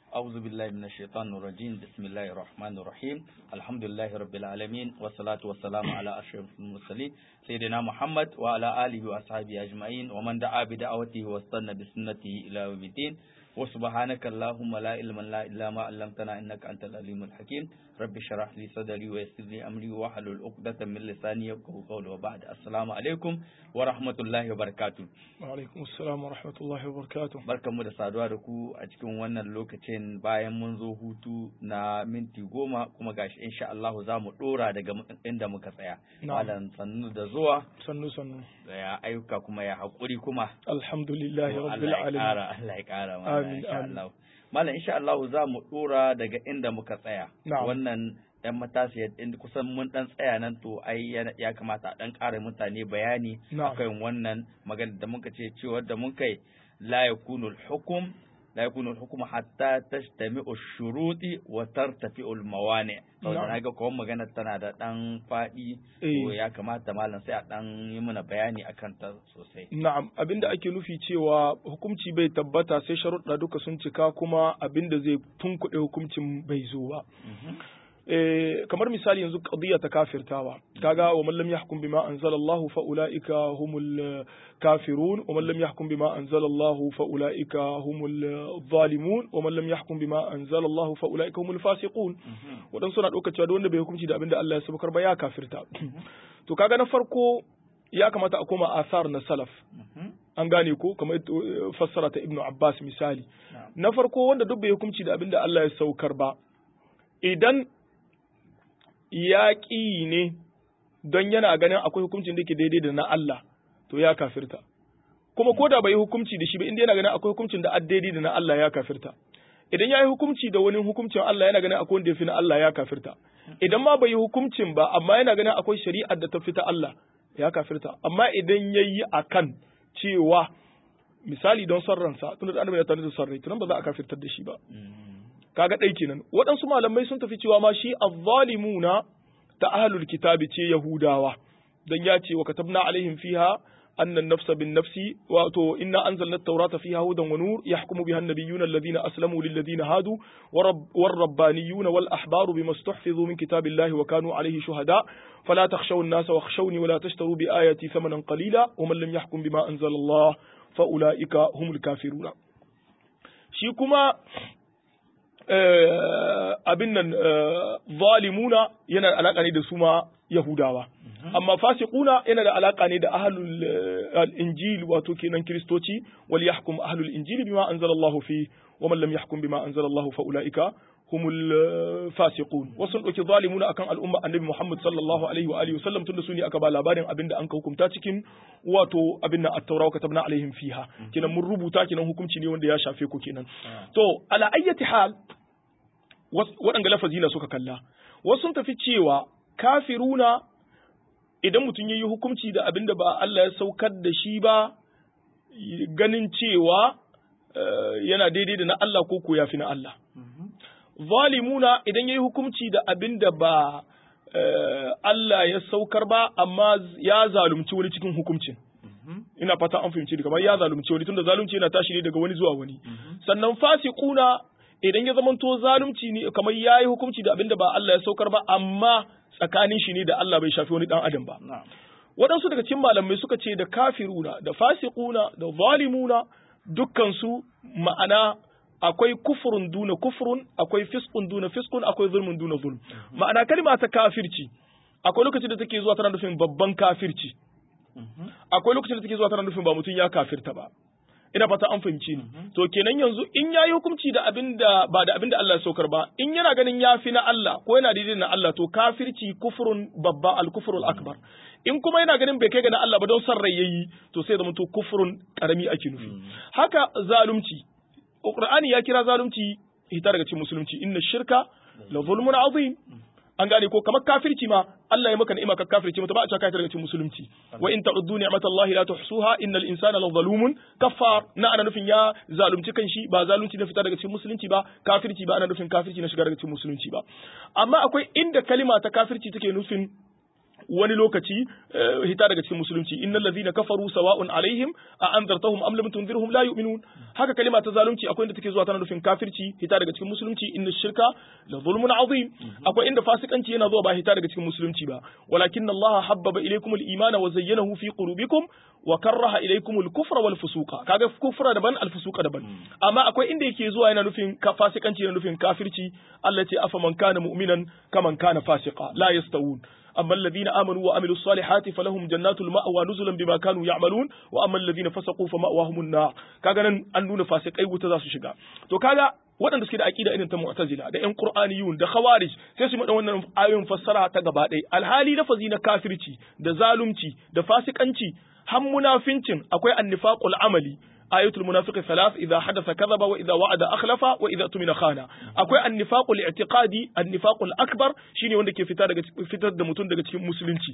أعوذ بالله من الشيطان الرجيم بسم الله الرحمن الرحيم الحمد لله رب العالمين والصلاة والسلام على أشرف المرسلين سيدنا محمد وعلى آله وأصحابه أجمعين ومن دعا بدعوته واستنى بسنته إلى يوم الدين وسبحانك اللهم لا علم لنا إلا ما علمتنا إنك أنت العليم الحكيم رب اشرح لي صدري ويسر لي أمري واحلل عقدة من لساني يفقهوا قولي وبعد السلام عليكم ورحمة الله وبركاته Wa'alaikun salam wa rahmatullahi wa barakatuh. Barkanmu da saduwa da ku a cikin wannan lokacin bayan mun zo hutu na minti goma kuma gashi insha Allah za mu dora daga inda muka tsaya. Na'am. Malam sannu da zuwa Sannu sannu. da ya ayyuka kuma ya haƙuri kuma. Alhamdulillahi To rabbil Allah ya alamin. ƙara Allah ya ƙara mana Amin, insha amin. Allah. Malam insha Allah za mu dora daga inda muka tsaya. Na'am. Wannan ɗan matasiya in kusan mun ɗan tsaya nan to ai yana- ya kamata a ɗan ƙara mutane bayani Na'am. akan wannan magana da muka ce cewa da mun kai la yakunu al-hukm la yakunu al-hukm hatta tajtami'u ash-shuruti wa tartafi'u al-mawani to Na'am. na ga kawai magana tana da ɗan faɗi to Eh. ya kamata malam sai a ɗan yi mana bayani akan ta sosai Na'am, abinda ake nufi cewa hukunci bai tabbata sai sharuɗa duka sun cika kuma abinda zai tunkuɗe hukuncin bai zo ba. Eh, kamar misali yanzu qadiyya ta kafirtawa kaga wa man lam yahkum bima anzalallahu fa ulaika humul eh, kafirun wa man lam yahkum bima anzalallahu fa ulaika humul eh, zalimun wa man lam yahkum bima anzalallahu fa ulaika humul fasiqun waɗansu suna ɗaukar cewa duk wanda bai hukunci da abin da Allah ya sabukar ba ya kafirta to kaga na farko ya kamata a koma asar na salaf an gane ko kamar eh, fassara ta ibnu abbas misali Na'am. na farko wanda duk bai hukunci da abin da Allah ya saukar ba idan ya ƙi ne don yana ganin akwai hukuncin da ke daidai da na Allah to ya kafirta kuma ko da bai yi hukunci da shi ba inda yana ganin akwai hukuncin da daidai da na Allah ya kafirta idan ya yi hukunci da wani hukuncin Allah yana ganin akwai wanda ya fi na Allah ya kafirta idan ma bai yi hukuncin ba amma yana ganin akwai shari'ar da ta fi ta Allah ya kafirta amma idan ya yi akan cewa misali don son ransa tunda da annabi ya tare da son rai tunan ba za a kafirtar da shi ba kaga ɗai kenan waɗansu malamai sun tafi cewa ma shi azzalimuna ta ahlul kitabi ce yahudawa dan ya ce wa katabna alaihim fiha anna an-nafsa bin nafsi wato inna anzalna at-taurata fiha hudan wa nur yahkumu biha an-nabiyyuna alladhina aslamu lil ladina hadu war rabbaniyuna wal ahbaru bima istuhfizu min kitabillahi wa kanu alayhi shuhada fala takhshaw an-nasa wakhshawni wa la tashtaru bi ayati thamanan qalila wa man lam yahkum bima anzala Allah fa ulaika humul kafiruna shi kuma eh, abin nan eh, zalimuna yana da alaka ne da su ma Yahudawa. Amma fasiquna yana da alaka ne da ahlul eh, al-injil wato kenan kristoci wal yahkum ahlul injil bima anzalallahu fi wa man lam yahkum bima anzalallahu fa ulaika humul eh, fasiqun wasu sun dauki zalimuna akan al'umma annabi Muhammad sallallahu alaihi wa alihi wasallam tunda su ne aka ba labarin abinda an ka hukunta cikin wato abin nan at-taura wa katabna alaihim fiha kenan mun rubuta kenan hukunci ne wanda ya shafe ku kenan to ala ayyati hal was- waɗanga lafazi na suka kalla wasu sun tafi cewa kafiruna idan mutum ya yi hukunci da abin da ba Allah ya saukar da shi ba y- ganin cewa eh, yana daidai da na Allah ko ko ya fi na Allah zalimuna idan ya yi hukunci da abin da ba eh, Allah ya saukar ba amma z- ya zalunci wani cikin hukuncin ina fata an fahimci ni, kamar ya zalunci wani tunda zalunci yana tashi ne daga wani zuwa wani sannan fasiquna idan ya zamanto zalunci ne kamar yayi hukunci da abinda ba Allah ya saukar ba amma tsakanin shi ne da Allah bai shafi wani dan adam ba na'am waɗansu daga cikin malamai suka ce da kafiruna da fasiquna da zalimuna dukkan su ma'ana akwai kufurun duna kufurun akwai fiskun duna fiskun akwai zulmun duna zulm ma'ana kalma ta kafirci akwai lokacin da take zuwa tana nufin babban kafirci akwai lokacin da take zuwa tana nufin ba mutum ya kafirta ba ina fata an fahimci ni to kenan yanzu in yayi hukunci da abin da ba da abin da Allah ya saukar ba in yana ganin ya fi na Allah ko yana daidai na Allah to kafirci kufrun babba al kufrul akbar in kuma yana ganin bai kai ga na Allah ba don son rai yayi to sai zama to kufrun karami ake nufi haka zalunci Qur'ani ya kira zalunci hita daga cikin musulunci inna shirka la zulmun azim an gane ko kamar kafirci ma Allah ya maka ni'ima ka kafirci mata ba a cewa kai daga cikin musulunci wa in ta'uddu ni'matallahi la tuhsuha innal insana la zalumun kaffar na ana nufin ya zalunci kanshi ba zalunci na fita daga cikin musulunci ba kafirci ba ana nufin kafirci na shiga daga cikin musulunci ba amma akwai inda kalima ta kafirci take nufin wani lokaci hita daga cikin musulunci innal ladhina kafaru sawa'un alaihim a anzartahum am lam tunzirhum la yu'minun haka kalima ta zalunci akwai inda take zuwa tana nufin kafirci hita daga cikin musulunci inna shirka la zulmun azim akwai inda fasikanci yana zuwa ba hita daga cikin musulunci ba walakin Allah habbaba ilaykum al-imana wa zayyanahu fi qulubikum wa karraha ilaykum al-kufra wal fusuqa kaga kufra daban al-fusuqa daban amma akwai inda yake zuwa yana nufin fasikanci yana nufin kafirci Allah ce afa man kana mu'minan kaman kana fasiqa la yastawun أما الذين آمنوا وعملوا الصالحات فلهم جنات المأوى نزلا بما كانوا يعملون وأما الذين فسقوا فمأواهم النار كاغا نن an nuna fasikai wuta za su shiga to kaga waɗanda suke da aqida irin ta mu'tazila da ƴan qur'aniyun da khawarij sai su madan wannan ayoyin fassara ta gaba ɗaya alhali lafazi na kafirci da zalunci da fasikanci har munafincin akwai annifaqul amali ayatul munafiqi thalath idha hadatha kadhaba wa idha wa'ada akhlafa wa idha tumina khana akwai annifaqul i'tiqadi annifaqul akbar shine wanda ke fita daga fitar da mutum daga cikin musulunci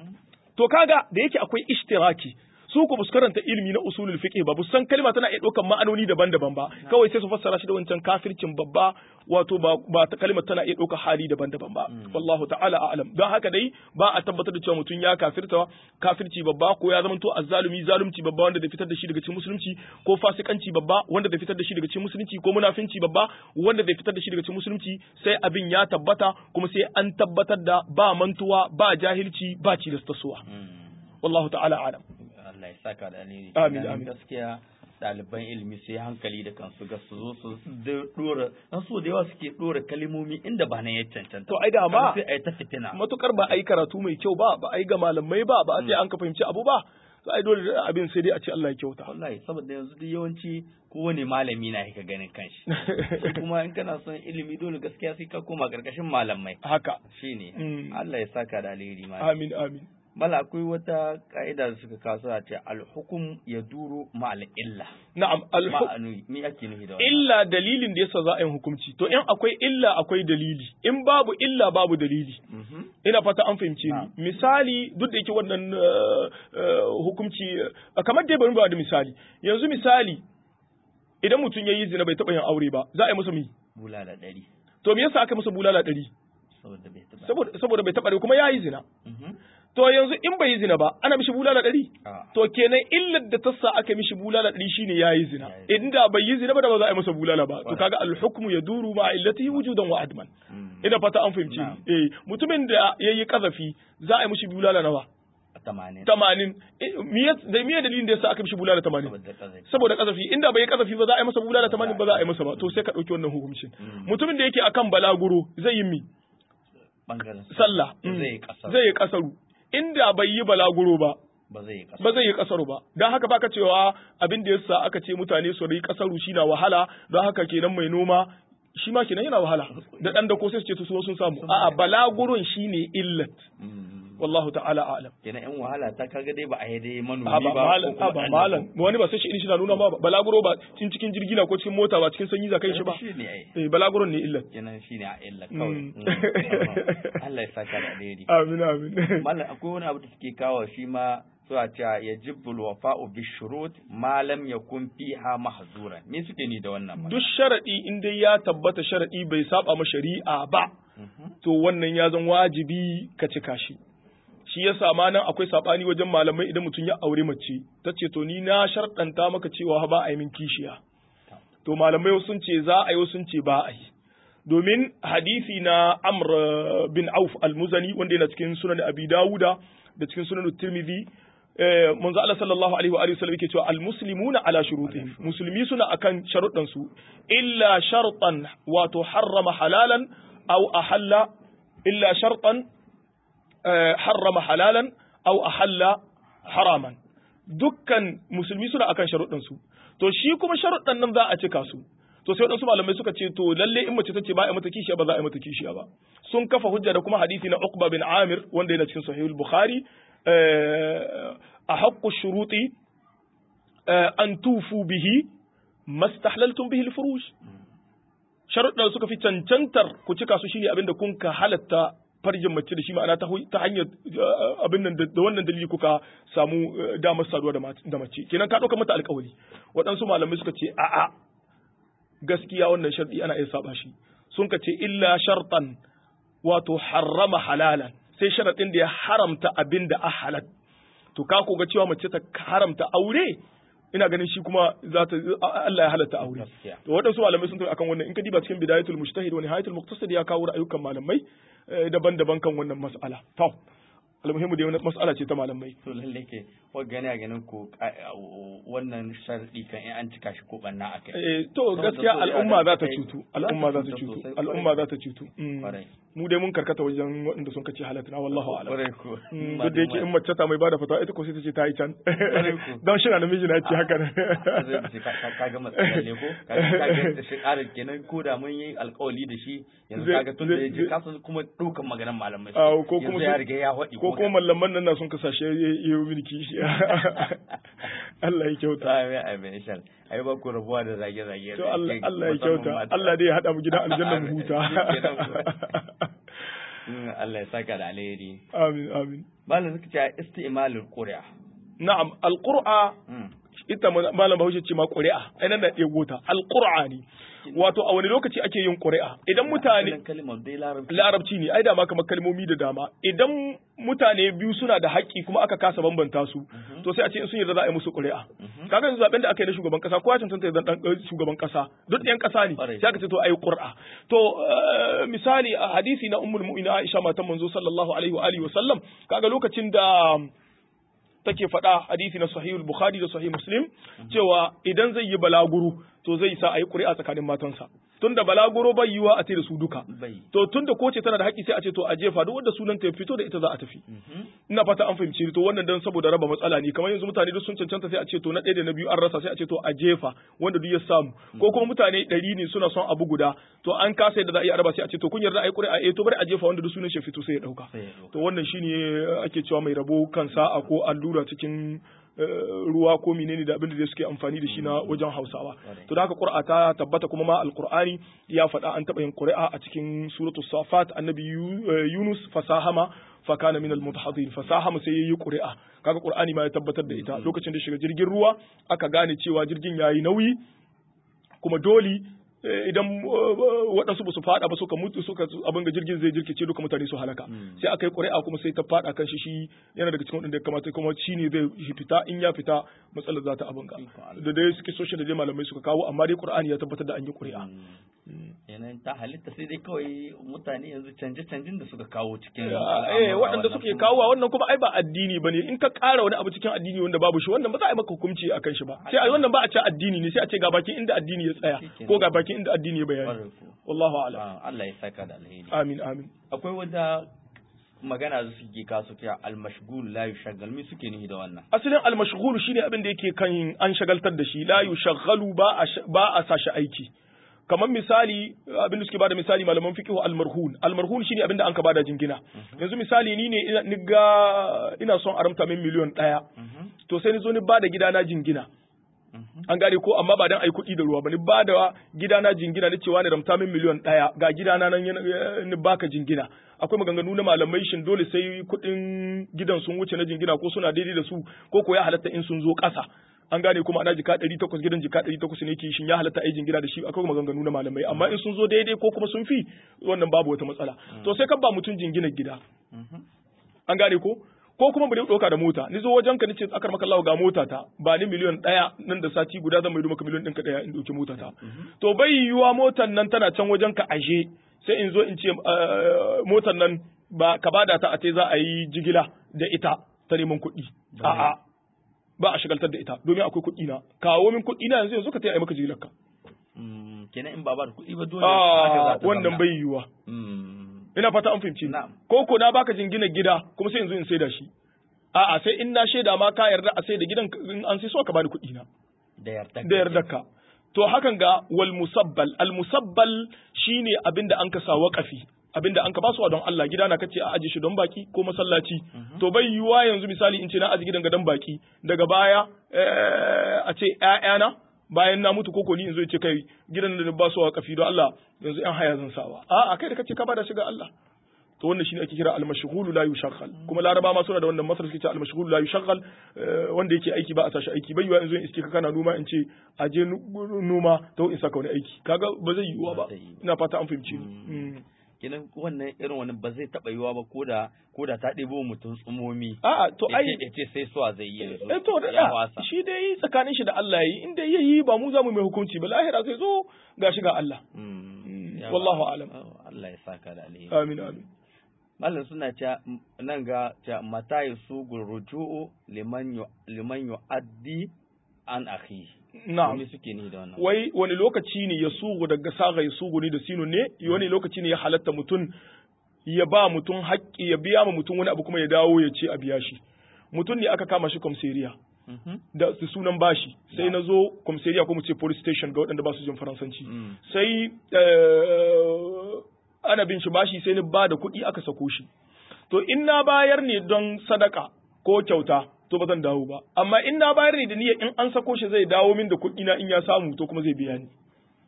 to kaga da yake akwai ishtiraki su ku bus karanta ilimi na usulul fiqh ba san kalma tana iya ɗaukar ma'anoni daban-daban ba kawai sai su fassara shi da wancan kafircin babba wato ba ba ta kalmar tana iya ɗaukar hali daban-daban ba wallahu ta'ala a'lam don haka dai ba a tabbatar da cewa mutum ya kafirta kafirci babba ko ya zamanto azzalumi zalunci babba wanda da fitar da shi daga cikin musulunci ko fasikanci babba wanda da fitar da shi daga cikin musulunci ko munafinci babba wanda da fitar da shi daga cikin musulunci sai abin ya tabbata kuma sai an tabbatar da ba mantuwa ba jahilci ba cilastarsuwa wallahu ta'ala a'lam Allah ya saka da alheri. Amin amin. Gaskiya ɗaliban ilimi sai hankali da kansu ga su zo su dora dan so da yawa suke dora kalimomi inda ba na ya cancanta. To ai da ma sai ai ta fitina. matukar ba ai karatu mai kyau ba ba ai ga malamai ba ba a sai an ka fahimci abu ba to ai dole abin sai dai a ce Allah ya kyauta. Wallahi saboda yanzu duk yawanci kowane malami na yaka ganin kanshi. Shi kuma in kana son ilimi dole gaskiya sai ka koma karkashin malamai. Haka. Shine. Mm. Allah ya saka da alheri ma. Amin amin. Mala akwai wata ka'ida da suka kawo a ce alhukum ya duru ma'al illa. Na'am alhu Ma'anu me ake nufi da wannan? illa dalilin da yasa za a yi hukunci to in akwai illa akwai dalili in babu illa babu dalili Mhm. ina fata an fahimce Na'am. ni misali duk da yake wannan uh, uh, hukunci uh, kamar dai bari mu ba da misali yanzu misali idan mutum ya yi zina bai taɓa yin aure ba za a yi masa mi Bulala ɗari. to me yasa aka masa bulala ɗari Saboda bai taɓa. saboda saboda bai taɓa kuma ya yi zina Mhm. to yanzu in bai yi zina ba ana mishi bulala ɗari Ah. to kenan illar da ta sa aka mishi bulala ɗari shine ya yi zina Ya yi inda bai yi zina ba da ba za a yi masa bulala ba to Kwarai. kaga alhukmu ya duru ma illatihi wujudan wa adman Mm. ina fata an fahimci Na'am. eh mutumin da ya yi kazafi za a yi mishi bulala nawa Tamanin. tamanin Eh, miye da miye dalilin da yasa aka mishi bulala tamanin Saboda ƙazafi. saboda kazafi inda bai yi kazafi ba za a yi masa bulala tamanin ba za a yi masa ba to sai ka ɗauki wannan hukuncin Mm. mutumin da yake akan balaguro zai yi mi Bangaren sallah mm, Zai yi ƙasar. zai yi kasaru inda bai yi balaguro ba Ba zai yi ƙasa. ba zai yi kasaru ba don haka baka cewa abin da yasa aka ce mutane su yi kasaru shi na wahala don haka kenan mai noma shi ma kenan yana wahala da dan da ko sai su ce to su sun samu a'a balagurun shine illat Mm. wallahu ta'ala a'lam Kenan in wahala ta kaga dai ba a yi dai manomi a ba ba. malam ko a kuma ba ɗan malam dako. wani ba sai shi shi na nuna ma ba balaguro ba cikin cikin jirgi na ko cikin mota ba cikin sanyi za kai shi ba Shi ne ai. eh balaguron ne illat Kenan shi ne a illa kawai. Mm. Mm. Allah ya saka da alheri. amin amin Mallam akwai wani abu da suke kawo shi ma suna cewa ya jibbul wafa'u bi shurut ma lam yakun fiha mahzuran. Me suke ni da wannan? duk sharadi in dai ya tabbata sharadi bai saba ma shari'a ba Mhm. to wannan ya zan wajibi ka cika shi shi yasa ma nan akwai sabani wajen malamai idan mutum ya aure mace ta ce to ni na sharɗanta maka cewa ba a yi min kishiya to malamai wasu sun ce za a yi wasu sun ce ba a yi domin hadisi na Amr uh, bin Auf al-Muzani wanda yana cikin sunan Abi Dawuda da cikin sunan Tirmidhi eh, manzo Allah sallallahu alaihi wa alihi wasallam yake cewa al-muslimuna ala shurutihim musulmi suna akan sharuɗan su illa shartan wato harrama halalan aw ahalla illa shartan eh, harrama halalan aw ahalla haraman dukkan musulmi suna akan sharuɗan su to shi kuma sharuɗan nan za a cika su to sai waɗansu malamai suka ce to lalle in mace ta ce ba a yi mata kishiya ba za a yi mata kishiya ba sun kafa hujja da kuma hadisi na Uqba bin Amir wanda yana cikin Sahihul Bukhari eh, a haqqu shuruti eh, an tufu bihi mastahlaltum bihi al-furuj sharuɗan suka fi cancantar ku cika su shine abinda kun ka halatta farjin mace da shi ma'ana ta hu- ta hanyar eh, abin nan da da wannan dalili kuka samu eh, damar saduwa da mat- da mace kenan ka ɗauka mata alƙawari waɗansu malamai suka ce a'a gaskiya wannan sharɗi ana iya saba shi sun ka ce illa shartan wato harrama halalan sai sharadin da ya haramta abin da a halal to ka ko ga cewa mace ta haramta aure ina ganin shi kuma za ta Allah ya halatta aure Gaskiya. to waɗansu malamai sun tafi akan wannan in ka diba cikin bidayatul mujtahid wa nihayatul muqtasid ya kawo ra'ayukan malamai eh, daban-daban kan wannan mas'ala to almuhimmu dai wannan mas'ala ce ta malamai to lalle ke wa gani a ganin ku ka- wannan sharadi kan in an cika shi ko banna akai Eh, to Saboda gaskiya so al'umma ya za ta kai- cutu za ta al'umma za ta cutu cutu sosai, al'umma kwarai. za ta cutu Mm. Kwarai. mu dai mun karkata wajen waɗanda sun kace halatta wallahu a'lam Kwarai ko. Mm, duk da yake in mace ta mai bada fatawa ita ko sai ta ce ta yi can ko. don shi na namiji na ce haka ne zai ce ka ka- ka ga matsalar ne ko ka ga ka ga da shi ƙarin kenan ko da mun yi alƙawali da shi yanzu Zai- kaga tun da zai- ya je zai- kasan kuma ɗaukan maganar malamai Ah, ko kuma yanzu ya su- riga ya haɗi ko kuma mallaman nan na sun kasashe ya yi mini kishi Allah ya kyauta amin amin insha Allah ai ba ku rabuwa da zage zage to Allah Allah ya kyauta Allah dai ya hada mu gidan aljanna mu huta Allah ya saka da alheri amin amin malam suka ce isti'malul qur'a na'am alqur'a Mm. ita malam Bahaushe ce ma ƙuri'a ai nan da ɗebo ta alqur'a ne wato a wani lokaci ake yin ƙuri'a idan mutane Asalin kalimar dai larabci larabci ne ai dama kamar kalmomi da dama idan mutane biyu suna da haƙƙi kuma aka kasa bambanta su to sai a ce in sun yarda za a yi musu ƙuri'a kaga yanzu zaben da aka yi na shugaban kasa kowa cancanta ya zan dan shugaban kasa duk ɗayan kasa ne Ƙwarai. sai aka ce to ayi ƙuri'a to eh, misali a hadisi na ummul mu'minin Aisha matan manzo sallallahu alaihi wa alihi wa sallam kaga lokacin da take faɗa hadisi na sahihul bukhari da sahih muslim cewa idan zai yi balaguro to zai sa a yi ƙuri'a tsakanin matansa tunda balaguro bai yiwa a ce da su duka bai to tunda ko ce tana da haƙƙi sai a ce to a jefa duk wanda sunan ta ya fito da ita za a tafi ina fata an fahimci ni. to wannan dan saboda raba matsala ne kamar yanzu mutane duk sun cancanta sai a ce to na ɗaya da na biyu an rasa sai a ce to a jefa wanda duk ya samu ko kuma mutane ɗari ne suna son abu guda to an kasa yadda za a yi a raba sai a ce to kun yarda a yi ƙuri'a eh to bari a jefa wanda duk sunan shi ya fito sai ya ɗauka sai ya ɗauka. to wannan shine ake cewa mai rabo kan sa'a ko allura cikin eh, ruwa ko menene da abin da suke amfani da shi na wajen Hausawa to da haka Qur'a ta tabbata kuma ma Alqur'ani ya faɗa an taɓa yin Qur'a a cikin suratul Safat annabi Yu- eh, Yunus fasahama fa kana min al-mutahadin fasahama sai yayi Qur'a kaga Qur'ani ma ya tabbatar da ita lokacin da shiga jirgin ruwa aka gane cewa jirgin yayi nauyi kuma dole eh, idan eh, waɗansu ba su faɗa ba suka mutu suka abin ga jirgin zai jirkice duka mutane su halaka sai aka yi ƙuri'a kuma sai ta faɗa kan shi shi yana daga cikin waɗanda ya kamata kuma shi ne zai fita in ya fita matsalar za ta abin ga Ikon Allah. da dai suke soshin da dai malamai suka kawo amma dai ƙur'ani ya tabbatar da an yi ƙuri'a yanayin ta halitta sai dai kawai mutane yanzu canje-canjen da suka kawo cikin eh al'amura waɗanda wannan suke kuma- kawo wannan kuma ai ba addini bane in ka ƙara wani abu cikin addini wanda babu shi wannan ba za a yi maka hukunci akan shi ba sai a wannan ba a ce addini ne sai a ce ga bakin inda addini ya tsaya ko ga bakin inda addini ya bayani Ƙwarai ko. wallahu a'lam Ah, Allah ya saka da alheri amin amin akwai wata magana da suke kasu kira almashgul la yushaggal me suke nihi da wannan asalin almashghul shine abin da yake kan an shagaltar da shi la yushaghalu ba a sh- ba a sa shi aiki kamar misali abin da suke bada misali malaman fiqh almarhun almarhun shine abin da an ka bada jingina yanzu misali ni ne ina- ni ga ina son aramta min miliyon ɗaya to sai ni zo ni bada gidana jingina an gane ko amma ba dan ai kuɗi da ruwa ba ni bada gidana jingina ni cewa ni ramta min miliyon ɗaya ga gidana nan yana- ni baka jingina akwai maganganu na malamai shin dole sai kuɗin gidan sun wuce na jingina ko suna daidai da su ko ko ya halatta in sun zo ƙasa an gane kuma ana jika ɗari takwas gidan jika ɗari takwas ne ke shin ya halatta ai jingina da shi akwai maganganu na malamai amma in sun zo daidai ko kuma sun fi wannan babu wata matsala to sai ka ba mutum jinginar gida an gane ko ko kuma bari ɗauka da mota ni zo wajen ka nace akar maka Allah ga mota ta ba ni miliyon ɗaya nan da sati guda zan maido maka miliyon ɗinka ɗaya in ɗauki mota ta to bai yiwuwa motar nan tana can wajen ka aje sai in zo in ce eh, motar nan ba ka bada ta a ce za a yi jigila da ita ta neman kuɗi a'a ba a shigaltar da ita domin akwai kuɗi na kawo min kuɗi na yanzu yanzu ka taya maka jigilar ka Mm, kenan in ba ba da kuɗi ba dole haka za a ta wannan zauna. bai yiwuwa Mm, ina fata an fahimci ni. Na'am. ko ko na baka jingina gida kuma sai yanzu in sai da shi a'a sai in na shaida ma ka yarda a sai da gidan in an sai so ka bani kuɗi na da yarda da yarda ka to hakan ga wal musabbal al musabbal shine abinda an ka sa waqafi abinda an ka basuwa don Allah gida na kace a aje shi don baki ko masallaci to bai yiwa yanzu misali in ce na aje gidan ga dan baki daga baya eh, a ce ƴaƴana bayan na mutu koko ni in zo ce kai gidan da ba su waqafi don Allah yanzu ƴan haya zan sawa a'a kai da kace ka bada shi ga Allah to wannan shine ake kira al-mashghulu la yushaggal kuma laraba ma suna da wannan masar suke cewa al-mashghulu la yushaggal eh, wanda yake aiki ba a tashi aiki bai yiwa in zo in iske ka kana noma in ce a je nu- noma to in saka wani aiki kaga ba zai yiwuwa ba Ba zai yiwu. ina fata an fahimci ni Mm. kenan wannan irin wani ba zai taba yiwa ba koda koda ta ɗebo mutum tsumomi a'a to ai ya ce sai suwa zai yi yanzu eh to ya da wasa shi dai tsakanin shi da Allah yi inda yayi ba mu za mu mai hukunci ba lahira zai zo gashi ga Allah Mm, ya wallahu wa- alam. oh, Allah ya saka da alheri amin amin Malam suna cewa m- nan ga cewa mata yusugu ruju'u liman yu liman yu'addi an akhi na'am me suke ni da wannan wai wani lokaci ne ya sugu daga saga ya sugu ne da sinu ne wani lokaci ne ya halatta mutum ya ba mutum haƙƙi ya biya ma mutum wani abu kuma ya dawo ya ce a biya shi mutum ne aka kama shi komseriya Mhm. da su sunan bashi sai Na. na zo komseriya ko mu ce police station ga waɗanda ba su jin faransanci Mm. sai eh, ana bin shi bashi sai ni ba da kuɗi aka sako shi to in na bayar ne don sadaka ko kyauta to ba zan dawo ba amma in na bayar ne da niyyar in an sako shi zai dawo min da kuɗi na in ya samu to kuma zai biya ni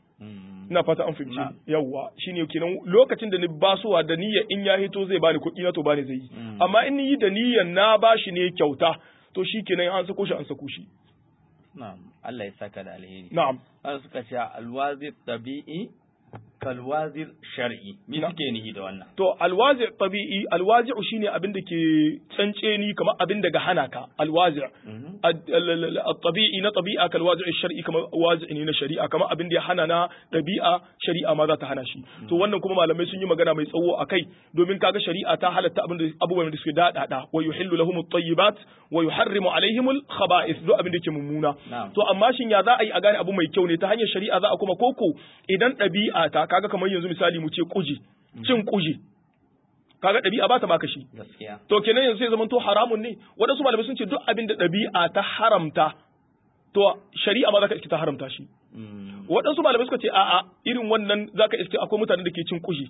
Mm. ina fata an fahimci Na. ni. yawwa shine kenan lokacin da ni basuwa da niyyar in ya hito zai bani kuɗi na to bani zai yi Mm. amma in ni yi da niyyar na bashi ne kyauta to shi kenan an sako shi an sako shi Na'am Allah ya saka da alheri na'am An suka ce alwazir tabi'i kalwazir shar'i me Na. suke nihi da wannan to alwazi tabi'i alwazi shine abin da ke tsantseni kamar abin daga hana ka alwazi Mhm. الطبيعي na tabi'a kal wazi'i shar'i kamar wazi'i ne na shari'a kamar abin da ya hana na ɗabi'a shari'a ma za ta hana shi to wannan kuma malamai sun yi magana mai tsawo a kai domin kaga shari'a ta halatta abin da abubuwan da suke daɗaɗa wa yuhillu lahum at-tayyibat wa yuharrimu alaihim al-khaba'ith duk abin da ke mummuna Na'am. to amma shin ya za a yi a gane abu mai kyau ne ta hanyar shari'a za a kuma koko idan ɗabi'a ta kaga kamar yanzu misali mu ce kuji cin kuji kaga ɗabi'a ba ta baka shi gaskiya to kenan yanzu sai zaman to haramun ne waɗansu malamai sun ce duk abin da ɗabi'a ta haramta to shari'a ma za ka iske ta haramta shi Mm. waɗansu malamai suka ce a'a irin wannan za ka iske akwai mutanen da ke cin kushi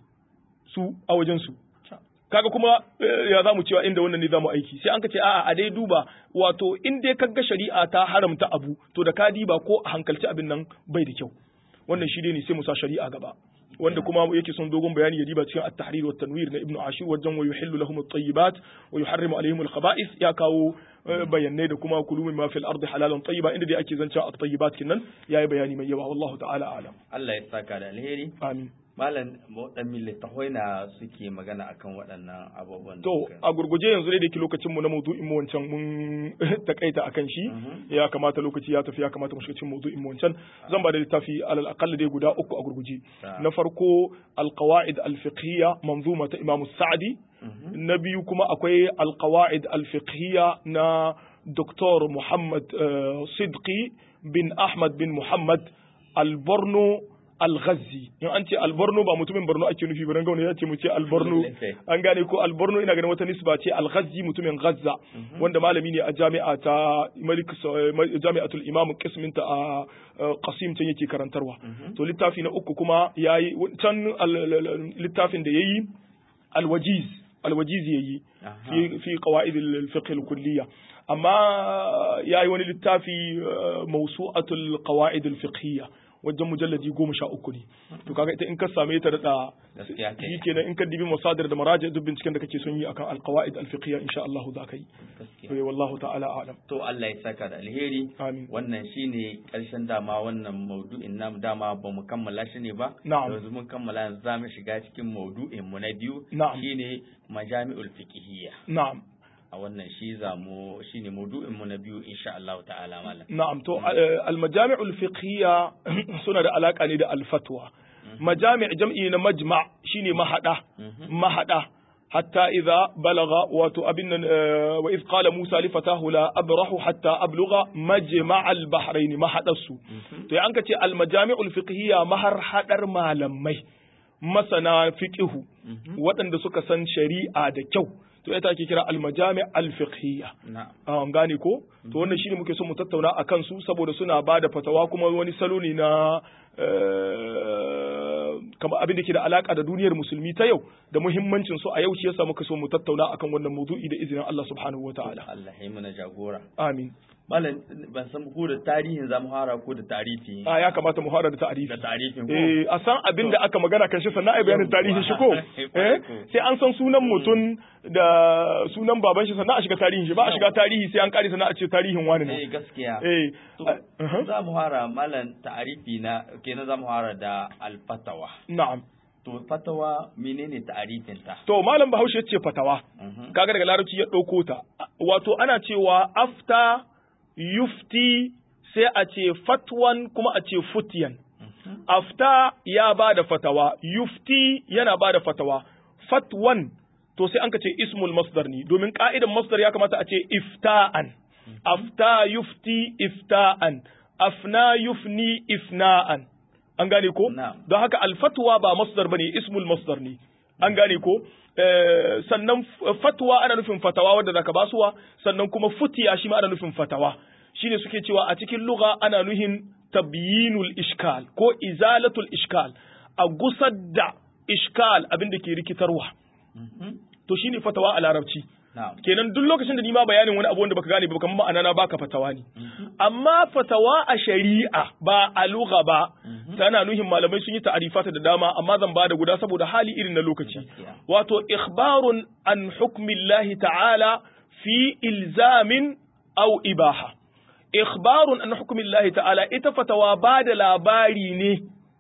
su a wajen su kaga kuma eh, ya za mu cewa inda wannan ne za mu aiki sai an ka ce a'a a dai duba wato in dai kaga shari'a ta haramta abu to da ka diba ko a hankalci abin nan bai da kyau wannan shi dai ne sai mu sa shari'a gaba wanda kuma yake son dogon bayani ya diba cikin at-tahrir wa tanwir na ibnu ashur wajen wa yuhillu lahum at-tayyibat wa yuharrimu alaihim al-khaba'ith ya kawo eh, bayanai da kuma kulu mimma fil ardi halalan tayyiba inda dai ake zancen at-tayyibat kinnan yayi bayani mai yawa wallahu ta'ala a'lam Allah ya saka da alheri amin malam waɗanne littafai na suke magana akan waɗannan abubuwan da To suka- a gurguje yanzu dai da ke lokacin mu na maudu'in mu wancan mun takaita akan shi Mhm. ya kamata lokaci ya tafi ya kamata mu shiga cikin maudu'in mu wancan zan ba da littafi alal aqall dai guda uku a gurguje Ta. na farko alqawaid alfiqhiyya manzuma ta Imam Sa'di Mhm. na biyu kuma akwai alqawaid alfiqhiyya na Dr. Muhammad eh, Sidqi bin Ahmad bin Muhammad Alborno Al-Ghazi in an ce Alborno ba mutumin Borno ake nufi ba dan gauna ya ce mu ce Alborno an gane ko alborno ina ganin wata nisba ce al-ghazzi mutumin ghazza wanda malami ne a jami'a ta malik jami'atul imam qismin ta a uh, qasim can yake karantarwa to littafi na uku kuma yayi can al- al- al- littafin da yayi al-wajiz al-wajiz yayi Aha. fi fi qawaid al-fiqh al-kulliyya amma yayi wani littafi uh, mawsu'atul qawaid al-fiqhiyya wajen mujalladi goma sha uku ne to kaga ita in ka same ta da Gaskiya ce. shi kenan in ka dibi masadar da maraji duk binciken da kake son yi akan alqawaid alfiqhiyya insha Allah za ka yi gaskiya eh wallahu ta'ala a'lam to Allah ya saka da alheri amin wannan shine karshen dama wannan maudu'in namu dama ba mu kammala shi ne ba Na'am. yanzu mun kammala yanzu za mu shiga cikin maudu'in mu na biyu Na'am. shine majami'ul fiqhiyya na'am a wannan shi za mu shine maudu'in mu na biyu insha Allah ta'ala malam na'am to eh, almajami'ul fiqhiyya suna da alaka ne da alfatwa majami' jam'i na majma' shine mahada mahada hatta idza balagha wato abin nan eh, wa iz qala Musa li fatahu la abrahu hatta ablugha majma' al-bahrain mahadasu to ya anka ce almajami'ul fiqhiyya mahar hadar malamai masana fiqihu waɗanda suka san shari'a da kyau to ita ake kira almajami' al-fiqhiyya na'am an gane ko to wannan shine muke so mu tattauna a kansu saboda suna ba da fatawa kuma wani salo ne na eh, kamar abin da ke da alaka da duniyar musulmi ta yau da muhimmancin su a yau shi yasa muka so mu tattauna akan wannan maudu'i da izinin Allah subhanahu wataala Allah ya yi mana jagora amin malam ban san ko da tarihin zamu fara ko da tarihi a ya kamata mu fara da ta'arifi da tarihin ko eh a san abin da aka magana kan shi sannan ai bayanin tarihin shi ko eh sai an san sunan mutum da sunan baban shi sannan a shiga tarihin shi ba a shiga tarihi sai an kare sannan a ce tarihin wani ne eh gaskiya eh to uh-huh. za mu fara malam ta'arifi na kenan za mu fara da alfatawa na'am to fatawa menene ta'arifin ta to malam bahaushe ya ce fatawa Mhm. kaga daga larabci ya ɗauko ta wato ana cewa afta yufti sai a ce fatwan kuma a ce futiyan afta ya ba da fatawa yufti yana ba da fatawa fatwan to sai an ka ce ismul masdar ne domin ka'idan masdar ya kamata a ce ifta'an afta yufti ifta'an afna yufni ifna'an an gane ko Na'am. don haka alfatwa ba masdar bane ismul masdar ne an gane ko Eh, sannan f- fatwa ana nufin fatawa wadda zaka basuwa sannan kuma futiya shi ma ana nufin fatawa shine suke cewa a cikin lugha ana nuhin tabyinul ishkal ko izalatul ishkal a gusar da ishkal abinda ke rikitarwa Mhm. to shine fatawa a larabci na'am kenan duk lokacin da ni ma bayanin wani abu wanda baka gane ba kamar ma'ana na baka fatawa ne amma fatawa a shari'a ba a lugha ba tana nuhin malamai sun yi ta'arifata da dama amma zan bada guda saboda hali irin na lokaci Gaskiya. wato ikhbarun an hukmillahi ta'ala fi ilzamin aw ibaha ikhbarun an hukmillahi ta'ala ita fatawa ba da labari ne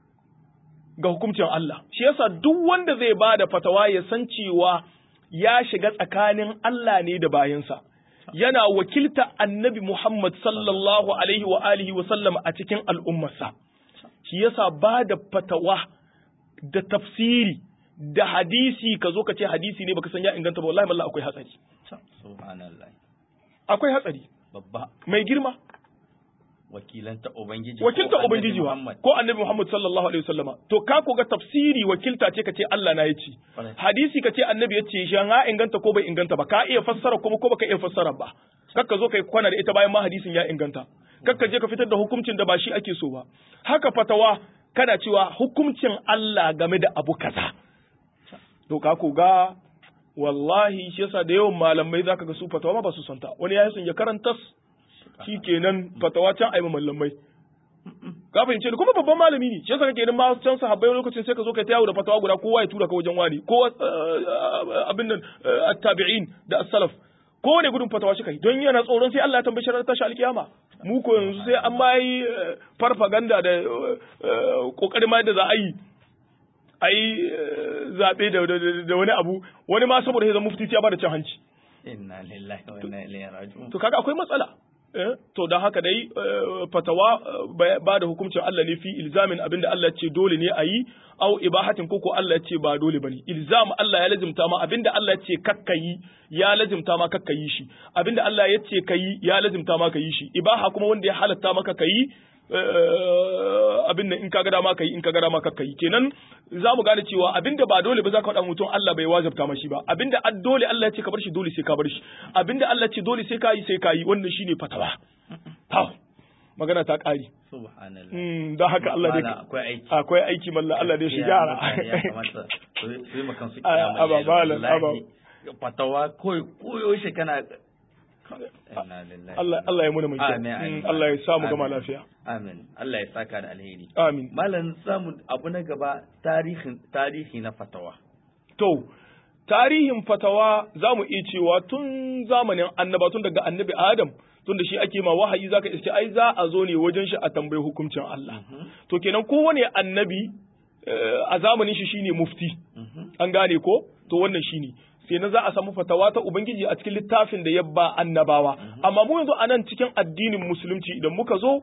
ga hukuncin Allah shi yasa duk wanda zai ba da fatawa ya san cewa ya shiga tsakanin Allah ne da bayansa yana wakilta annabi Muhammad sallallahu alaihi wa alihi wa sallam a cikin al'ummarsa shi yasa ba da fatawa da tafsiri da hadisi ka zo ka ce hadisi ne baka san ya inganta ba wallahi mallah akwai hatsari subhanallah akwai hatsari babba mai girma wakilanta ubangiji wakilta ko annabi ubangiji wa Muhammad. ko annabi Muhammad sallallahu alaihi wasallama to ka ko ga tafsiri wakilta ce kace Allah na yace Kwarai. hadisi kace annabi yace shi ha inganta ko bai inganta ba ka iya fassara kuma ko baka iya fassara ba kakka zo kai kwana da ita bayan ma hadisin ya inganta kakka je ka fitar da hukuncin da ba shi ake so ba haka fatawa kana cewa hukuncin Allah game da abu kaza to ka ko ga wallahi shi yasa da yawan malamai zaka ga su fatawa ma ba su santa wani ya son ya karanta shi kenan fatawa can ayi mallamai ka fahimce ni kuma babban malami ne shi yasa kake idan ma can sahabbai lokacin sai ka zo ka ta yawo da fatawa guda kowa ya tura ka wajen wani ko abin nan eh, at-tabi'in da as-salaf kowane gudun fatawa shi kai don yana tsoron sai Allah ya tambaye shi ranar tashi alkiyama mu ko yanzu sai an ma yi eh, farfaganda da kokarin ma da za a yi a yi eh, zaɓe da- da da- da wani abu wani ma saboda ya zama mufti sai ya bada cin hanci inna lillahi wa inna ilaihi raji'un to kaga akwai matsala eh to dan haka dai eh, fatawa eh, ba da hukuncin Allah ne fi ilzamin abinda Allah ya ce dole ne a yi au ibahatin koko Allah ya ce ba dole bane ilzam Allah ya lazimta ma abinda Allah ya ce kakka yi ya lazimta ma kakka yi shi abinda Allah ya ce kayi ya lazimta ma ka yi shi ibaha kuma wanda ya halatta maka kayi eh, abin nan in ka ga dama kai in ka ga dama kakka yi kenan za mu gane cewa abinda ba dole ba za ka faɗa mutum Allah bai wajabta mashi ba abinda ad dole Allah ya ce ka bar shi dole sai ka bar shi abinda Allah ya ce dole sai ka yi sai ka yi wannan shine fatawa Tau, magana ta ƙari subhanallah Mm, don haka Allah Malam, dai akwai aiki akwai aiki mallan Allah dai shi Ya, gyara mutane ya kamata su su yi makan su A- kiyama aba, laila. malam, Wallahi, fatawa koyo koyo shi kana inna lillahi Allah Allah ya muna mai kyau Amin, amin. Mm, Allah ya samu gama Amin. lafiya amin Allah ya saka da alheri amin malam samu abu na gaba tarihin tarihi na fatawa To, tarihin fatawa za mu iya cewa tun zamanin annaba tun daga annabi Adam tun da shi ake ma wahayi zaka iske ai za a zo ne wajen shi a tambayi hukuncin Allah. To kenan kowane annabi eh, a zamanin shi shine mufti. An gane ko? To wannan shine. Sai na za a samu fatawa ta Ubangiji a cikin littafin da ya ba annabawa. Amma mu yanzu a nan cikin addinin musulunci idan muka zo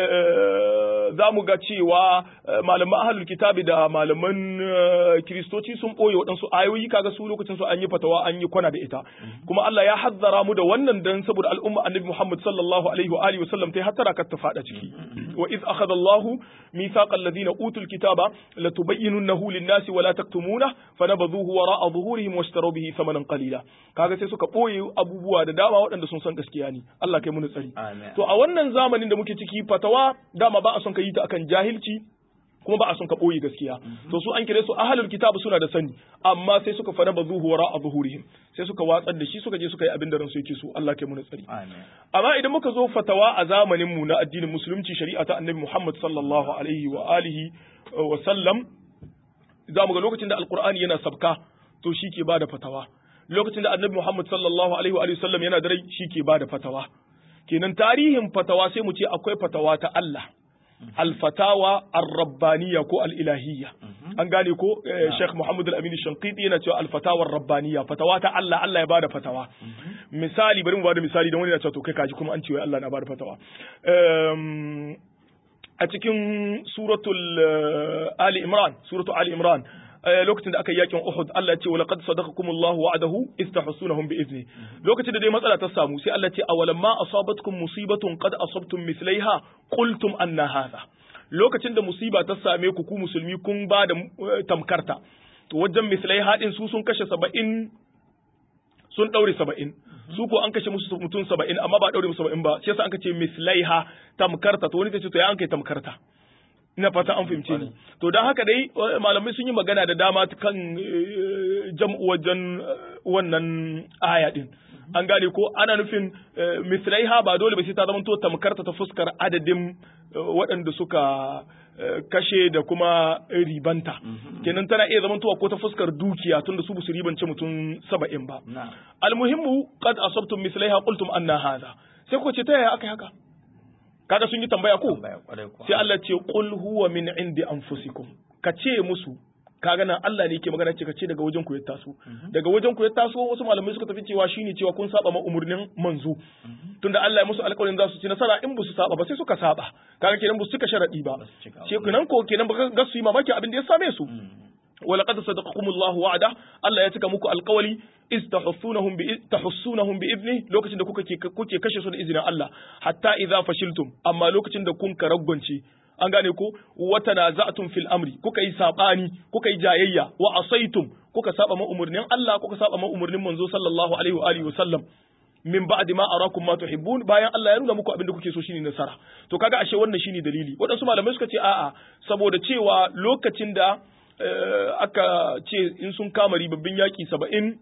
eh, za mu ga cewa eh, malaman ahlul kitabi da malaman eh, kiristoci sun ɓoye waɗansu ayoyi kaga su lokacin su an yi fatawa an yi kwana da ita kuma Allah ya hazzara mu da wannan dan saboda al'umma annabi Muhammad sallallahu alaihi wa alihi wa sallam tai hattara kar ta fada ciki wa iz akhadha Allahu mithaqa alladhina utul kitaba latubayyinunahu lin-nasi wa la taktumuna fanabadhuhu wara'a dhuhurihim washtaraw bihi thamanan qalila kaga sai suka ɓoye abubuwa da dama waɗanda sun san gaskiya ne Allah kai mu tsari amin To a wannan zamanin da muke ciki fatawa dama ba a son ka yi ta akan jahilci kuma ba a son ka ɓoye gaskiya. To su an kire su ahalul kitab suna da sani amma sai suka fara ba zuhuwara a zuhurihim sai suka watsar da shi suka je suka yi abin da ransu yake so Allah kai muna tsari. amin Amma idan muka zo fatawa a zamanin mu na addinin musulunci shari'a ta annabi Muhammad sallallahu alaihi wa alihi wa sallam za mu ga lokacin da alqur'ani yana sabka to shi ke bada fatawa. Lokacin da annabi Muhammad sallallahu alaihi wa alihi wa sallam yana da rai shi ke bada fatawa. kenan tarihin fatawa sai mu ce akwai fatawa ta Allah alfatawa ar-rabbaniyya ko al-ilahiyya an gane ko Sheikh Muhammad Al-Amin Shanqiti yana cewa al-fatawa rabbaniya fatawa ta Allah Allah ya bada fatawa misali bari mu bada misali dan wani yana cewa to kai kaji kuma an ce wai Allah na bada fatawa a cikin suratul Ali Imran suratul Ali Imran lokacin da aka yi yakin Uhud Allah ya ce walaqad sadaqakumullahu wa'adahu istahsunahum bi izni lokacin da dai matsala ta samu sai Allah ya ce awalamma asabatkum musibatun qad asabtum mithlaiha qultum anna hadha lokacin da musiba ta same ku ku musulmi kun ba da tamkarta to wajen mislai haɗin su sun kashe saba'in sun ɗaure saba'in su ko an kashe musu mutum saba'in amma ba ɗaure musu saba'in ba shi yasa an kace mislai ha tamkarta to wani ta ce to ya an kai tamkarta ina fata an fahimce ni to don haka dai malamai sun yi magana da dama kan jam'u wajen wannan aya din an gane ko ana nufin mislaiha ba dole ba sai ta zama to tamkarta ta fuskar adadin waɗanda suka kashe da kuma ribanta kenan tana iya zamantowa ko ta fuskar dukiya tunda su su ribance mutum saba'in ba almuhimmu qad asabtum mislaiha qultum anna hadha sai ko ce ta yaya aka haka kaga sun yi tambaya ko sai Allah ce qul huwa min indi anfusikum ka ce musu kaga nan Allah ne yake magana ce ka ce daga wajen ku ya taso daga wajen ku ya taso wasu malamai suka tafi cewa shine cewa kun saba ma umurnin manzo tunda Allah ya musu alƙawarin za su ci nasara in ba su saba ba sai suka saba kaga kenan ba su cika sharadi ba ce kenan ko kenan ba ga su yi mamaki abin da ya same su ولقد صدقكم الله وعده Allah ya cika muku alƙawari iz tahussunahum bi tahussunahum bi idni lokacin da kuka kuke kashe su da izinin Allah hatta idza fashiltum amma lokacin da kun karaggonce an gane ko wata na za'atun fil amri kuka yi sabani kuka yi jayayya wa asaitum kuka saba ma umurnin Allah kuka saba ma umurnin manzo sallallahu alaihi wa alihi wa sallam min ba'di ma arakum ma tuhibbun bayan Allah ya nuna muku abin da kuke so shine nasara to kaga ashe wannan shine dalili waɗansu malamai suka ce a'a saboda cewa lokacin da aka ce in sun kama ribabbin yaki saba'in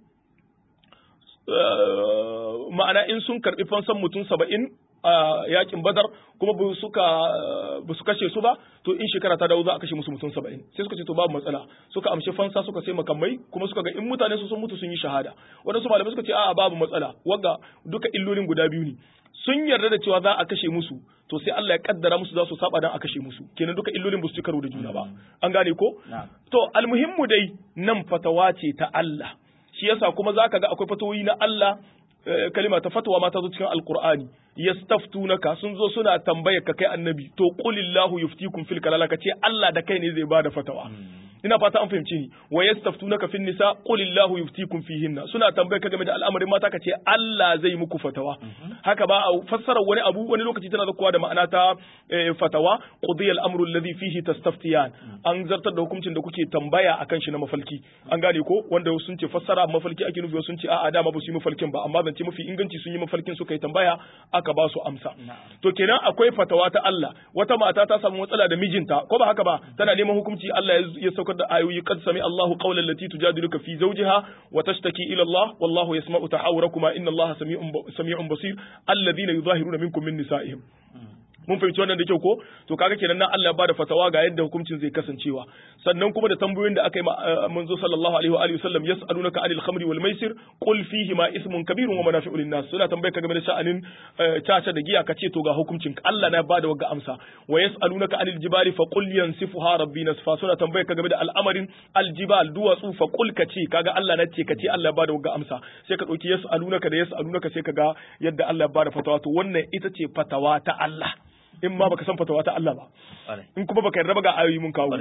ma'ana in sun karɓi fansan mutum saba'in a yakin badar kuma ba suka ba su kashe su ba to in shekara ta dawo za a kashe musu mutum saba'in sai suka ce to babu matsala suka amshi fansa suka sai makamai kuma suka ga in mutane su sun mutu sun yi shahada wadansu malamai suka ce a'a babu matsala wagga duka illolin guda biyu ne sun yarda da cewa za a kashe musu to sai Allah ya kaddara musu za su saba dan a kashe musu kenan duka illolin ba su ci karo da juna ba an gane ko to almuhimmu dai nan fatawa ce ta Allah shi yasa kuma zaka ga akwai fatawoyi na Allah kalima ta fatawa ma ta zo cikin alqur'ani yastaftunaka sun zo suna tambayar ka kai annabi to qulillahu yuftikum fil kalala ka ce Allah da kai ne zai bada fatawa ina fata an fahimci ni wa yastaftunaka fin nisa qulillahu yuftikum fihinna suna tambayar ka game da al'amarin mata ka ce Allah zai muku fatawa haka ba a fassara wani abu wani lokaci tana zakuwa da ma'ana ta fatawa qudiya al-amru alladhi fihi tastaftiyan an zartar da hukuncin da kuke tambaya akan shi na mafalki an gane ko wanda sun ce fassara mafalki ake nufi sun ce a'a dama ba su yi mafalkin ba amma zance mafi inganci sun yi mafalkin suka yi tambaya aka ba su amsa to kenan akwai fatawa ta Allah wata mata ta samu matsala da mijinta ko ba haka ba tana neman hukunci Allah ya saukar da ayoyi qad sami Allahu qawlan lati tujadiluka fi zawjiha wa tashtaki ila Allah wallahu yasma'u tahawurakuma inna Allah sami'un sami'un basir alladhina yudahiruna minkum min nisa'ihim mun fahimci wannan da kyau ko to kaga kenan nan Allah ya bada fatawa ga yadda hukuncin zai kasancewa sannan kuma da tambayoyin da aka yi manzo sallallahu alaihi wa alihi wasallam yas'alunaka anil khamri wal maisir qul fihi ma ismun kabirun wa manafi'u lin nas suna tambayar ka game da sha'anin caca da giya kace to ga hukuncin Allah na bada wagga amsa wa yas'alunaka anil jibali fa qul yansifuha rabbi nasfa suna tambayar ka game da al'amarin aljibal duwatsu fa qul kace kaga Allah na ce kace Allah ya bada wagga amsa sai ka dauki yas'alunaka da yas'alunaka sai kaga yadda Allah ya bada fatawa to wannan ita ce fatawa ta Allah in ma baka san fatawa ta Allah ba in kuma baka yarda ba ga ayoyi mun kawo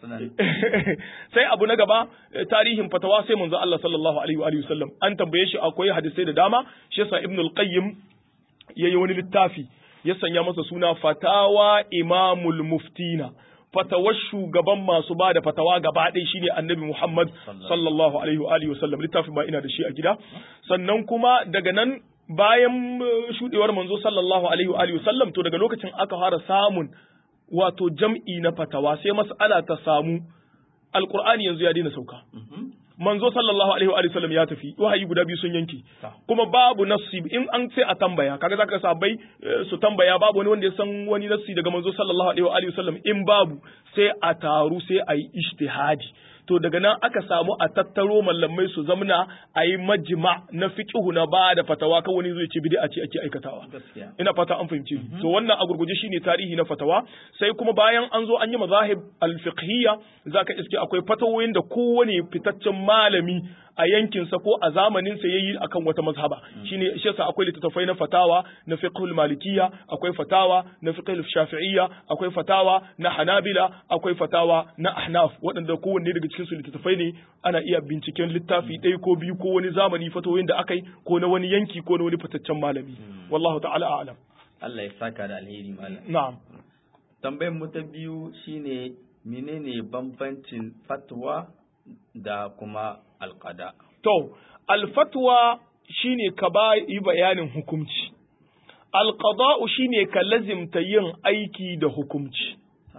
sai abu na gaba tarihin fatawa sai manzo Allah sallallahu alaihi wa alihi wasallam an tambaye shi akwai hadisai da dama shi yasa ibn al-qayyim yayi wani littafi ya sanya masa suna fatawa imamul muftina fatawar shugaban masu ba da fatawa gaba ɗaya shine annabi Muhammad sallallahu alaihi wa alihi wasallam littafin ba ina da shi a gida sannan kuma daga nan bayan shudewar manzo sallallahu alaihi wa alihi wasallam to daga lokacin aka fara samun wato jam'i na fatawa sai mas'ala ta samu alqur'ani yanzu ya daina sauka manzo sallallahu alaihi wa alihi wasallam ya tafi wahayi guda biyu sun yanki kuma babu nassi in an sai a tambaya kaga zaka sabai su tambaya babu wani wanda ya san wani nassi daga manzo sallallahu alaihi wa alihi wasallam in babu sai a taru sai a yi ijtihadi to daga nan aka samu a tattaro mallamai su zamna a yi majima na fiqhu na ba da fatawa kan wani zai ce bid'a ce ake aikatawa gaskiya ina fata an fahimce ni to wannan a gurguje shine tarihi na fatawa sai kuma bayan an zo an yi mazahib al-fiqhiyya zaka iske akwai fatawoyin da kowane fitaccen malami a yankinsa ko a zamaninsa yayi akan wata mazhaba shine shi yasa akwai littattafai na fatawa na fiqhul malikiyya akwai fatawa na fiqhul shafi'iyya akwai fatawa na hanabila akwai fatawa na ahnaf waɗanda kowanne daga cikin su littattafai ne ana iya binciken littafi ɗaya ko biyu ko wani zamani fatawoyin da akai ko na wani yanki ko na wani fitaccen malami wallahu ta'ala a'lam Allah ya saka da alheri malam na'am tambayar mu ta biyu shine menene bambancin fatwa da kuma alqada To, alfatwa shine ka ba yi bayanin hukumci, alƙada'u shine ka lazimta yin aiki da hukumci.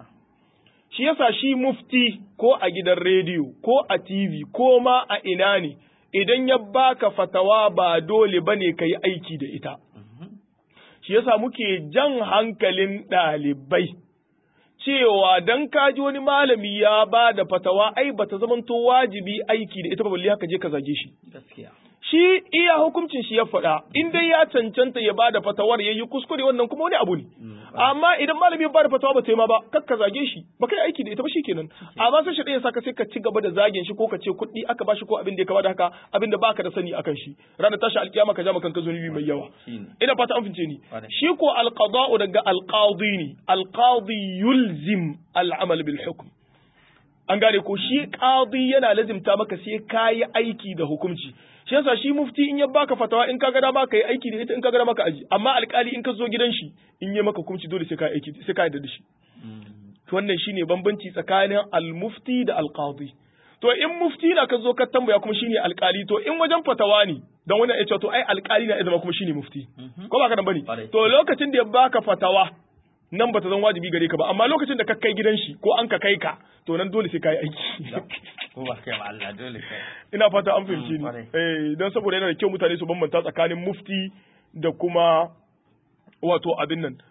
Shi yasa shi mufti ko a gidan rediyo ko a TV ko ma a ina ne, idan ya baka fatawa ba dole ba ne ka yi aiki da ita. Shi yasa muke jan hankalin ɗalibai. cewa dan kaji wani malami ya ba da fatawa ai bata zamanto wajibi aiki da ita ba balle haka je ka zage shi gaskiya shi iya hukuncin shi ya faɗa in dai ya cancanta ya ba da fatawar yayi kuskure wannan kuma wani abu ne amma idan malami ya ba da fatawa ba ta yi ma ba kar ka zage shi ba kai aiki da ita ba shikenan amma sai shi ɗaya saka sai ka ci gaba da zagin shi ko ka ce kuɗi aka bashi ko abin da ya kama da haka abin da baka da sani akan shi ranar tashi alkiyama ka ja maka kanka zunubi mai yawa shine ina fata an fince ni Kwarai. shi ko alqada'u daga alqadi ne alqadi yulzim al'amal bil hukm an gane ko shi qadi yana lazimta maka sai kayi aiki da hukunci shi yasa shi mufti in ya baka fatawa in ka ga dama kai aiki da ita in ka ga dama ka aji amma alkali in ka zo gidan shi in yi maka hukunci dole sai ka yi aiki sai ka yarda da shi to wannan shine bambanci tsakanin al-mufti da al-qadi to in mufti na ka zo ka tambaya kuma shine alkali to in wajen fatawa ne dan wannan ya ce to ai alkali na ya zama kuma shine mufti ko ba ka nan bane Kwarai. to lokacin da ya baka fatawa nan bata zan wajibi gare ka ba amma lokacin da ka kai gidan shi ko an ka kai ka to nan dole sai ka yi aiki ko ba kai ma Allah dole kai ina fata an fahimci Mm, ni kwarai. eh don saboda yana da kyau mutane su bambanta tsakanin mufti da kuma wato abin nan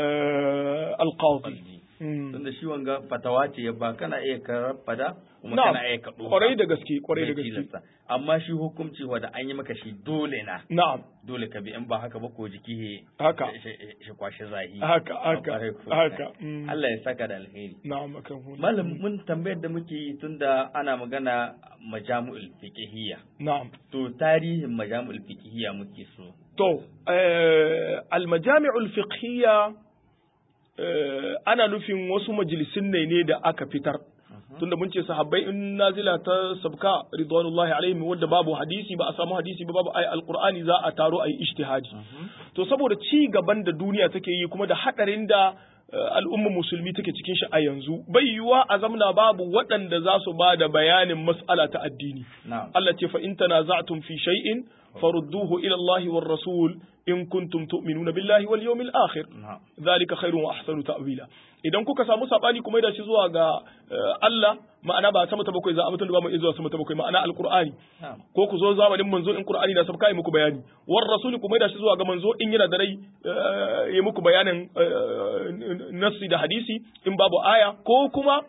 eh, alqadi Mm. tunda shi wanga fatawa ce ya ba kana iya karar fada kuma Na'am, kana iya kaɗo kwarai da gaske kwarai da gaske amma shi hukunci wanda an yi maka shi dole na na'am dole ka bi in ba haka ba ko jiki he Haka. shi- shi shi kwashi zahi Haka, haka, Kwarai ko. haka, mm. Allah ya saka da alheri na'am akan hulu malam mun tambayar da muke yi tunda ana magana majamu'ul fiqhiyya na'am to tarihin majamu'ul fiqhiyya muke so To, eh, almajami'ul fiqhiyya eh, ana nufin wasu majalisun ne ne da aka fitar. Tunda mun ce sahabbai in nazila ta sabka ridwanullahi alaihim wanda babu hadisi ba a samu hadisi ba babu ayi alqur'ani za a taro ayi ijtihadi. To saboda ci gaban da duniya take yi kuma da hadarin da eh, al'ummar musulmi take cikin shi a yanzu bai yiwuwa a zamna babu waɗanda za su ba da bayanin mas'ala ta addini. na'am Allah ce fa in tanaza'tum fi shay'in farudduhu ila Allah war rasul in kuntum tu'minuna billahi wal yawmil akhir na'am zalika khairun wa ahsanu ta'wila idan kuka samu sabani kuma da shi zuwa ga eh, Allah ma'ana ba sama ta bakwai za a mutum da ba mu iya zuwa sama ta bakwai ma'ana alqur'ani na'am ko ku zo zamanin manzo in qur'ani na sabka yi muku bayani war rasuli kuma da shi zuwa ga manzo in yana da rai eh, ya muku bayanin eh, nassi da hadisi in babu aya ko kuma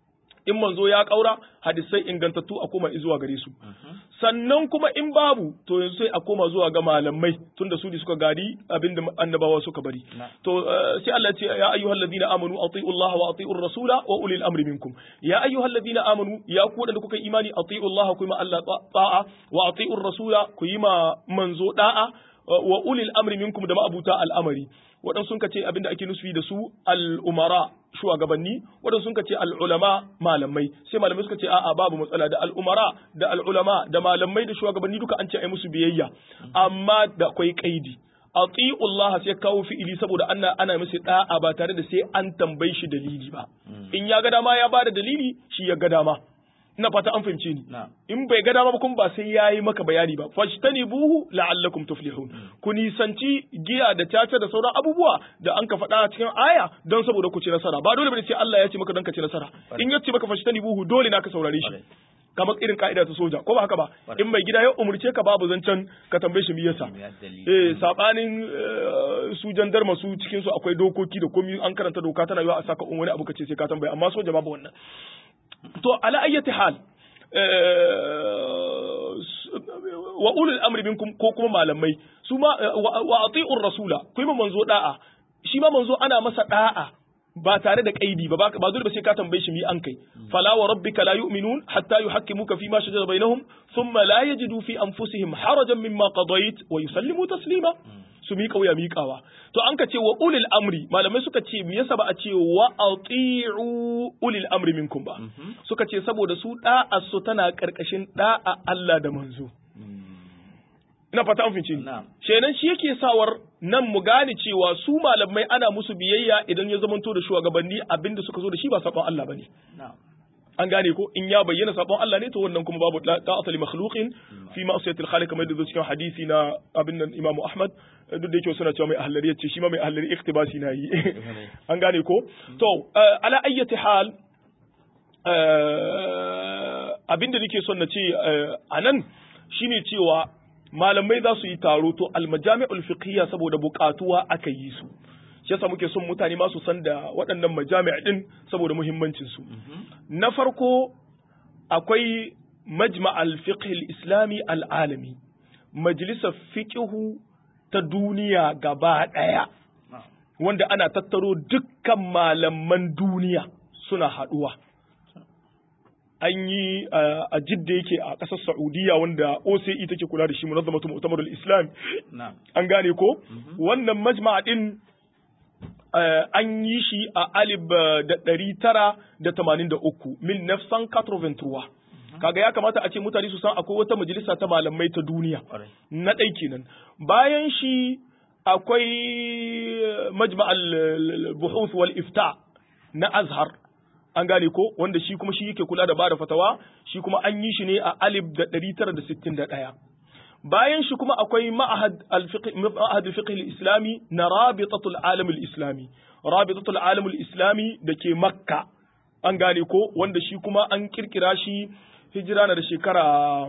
in manzo ya kaura hadisai ingantattu a koma zuwa gare su sannan kuma in babu to yanzu sai a koma zuwa ga malamai tunda su ne suka gadi abinda annabawa suka bari Na. to eh, sai Allah ya ce ya ayyuhal ladina amanu atiiu Allah wa atiiur rasula wa ulil amri minkum ya ayyuhal ladina amanu ya ku wadanda kuka yi imani atiiu Allah ku yi ma Allah ta- ta'a wa atiiur rasula ku yi ma manzo da'a wa ulil amri minkum da ma'abuta al'amari waɗansu sun ce abinda ake nufi da su al'umara shugabanni waɗansu sun ce al'ulama malamai sai malamai suka ce a'a babu matsala da al'umara da al'ulama da malamai da shugabanni duka an ce ai musu biyayya amma da akwai kaidi Allah sai kawo fi'ili saboda ana ana musu da'a ba tare da sai an tambayi shi dalili ba in ya ga dama ya bada dalili shi ya ga dama ina fata an fahimce ni na'am in bai ga dama ba kuma ba sai yayi maka bayani ba fajtanibuhu la'allakum tuflihun ku nisanci giya da caca da sauran abubuwa da an ka faɗa cikin aya don saboda ku ci nasara ba dole bane sai Allah ya ce maka don ka ci nasara in ya ce maka fajtanibuhu dole na ka saurare shi Kwarai. kamar irin ka'ida ta soja ko ba haka ba Kwarai. in mai gida ya umurce ka babu zancen ka tambaye shi me yasa ya dalili eh sabanin eh, su jandarma su cikin su akwai dokoki da komai an karanta doka tana yiwa a saka wani abu ka ce sai ka tambaya amma soja babu wannan to ala ayyati hal wa ulul amri minkum ko kuma malamai su ma wa ati'ur rasula ku yi manzo da'a shi ma manzo ana masa da'a ba tare da kaidi ba ba dole ba sai ka tambaye shi mi an kai fala wa rabbika la yu'minun hatta yuhakkimuka fi ma shajara bainahum thumma la yajidu fi anfusihim harajan mimma qadayt wa yusallimu taslima su miƙa wuya miƙawa to an ka ce wa ulil amri malamai suka ce me yasa ba a ce wa ati'u ulil amri minkum ba suka ce saboda su da'a su tana karkashin da'a Allah da manzo ina fata an fice ni shenan shi yake sawar nan mu gane cewa su malamai ana musu biyayya idan ya zamanto da shugabanni abinda suka zo da shi ba sabon Allah bane an gane ko in ya bayyana sabon Allah ne to wannan kuma babu ta'ata li makhluqin fi ma'siyatil khaliq kamar da cikin hadisi na abin nan Imam Ahmad duk da yake suna cewa mai ahlari yace shi ma mai ahlari iktibasi na yi an gane ko to ala ayyati hal abinda nake son na ce anan shine cewa malamai za su yi taro to almajami'ul fiqhiyya saboda bukatuwa aka yi su shi yasa muke son mutane ma su san da waɗannan majami' din saboda muhimmancin su na farko akwai majma' al-fiqh al-islami al-alami majalisar fiqhu ta duniya gaba ɗaya wanda ana tattaro dukkan malaman duniya suna haɗuwa an yi a jidda yake a ƙasar Saudiya wanda OCE take kula da shi munazzamatu mu'tamarul Islam an gane ko wannan majma'a din an yi shi a alib da ɗari tara da tamanin da uku mil nafsan katroventruwa kaga ya kamata a ce mutane su san akwai wata majalisa ta malamai ta duniya na ɗai kenan bayan shi akwai majma'al buhuth wal ifta na azhar an gane ko wanda shi kuma shi yake kula da bada fatawa shi kuma an yi shi ne a alif da ɗari tara da sittin da ɗaya bayan shi kuma akwai ma'ahad al-fiqh al-islami na rabitatul alam al-islami rabitatul alam al-islami da ke makka an gane ko wanda shi kuma an kirkira shi hijira na da shekara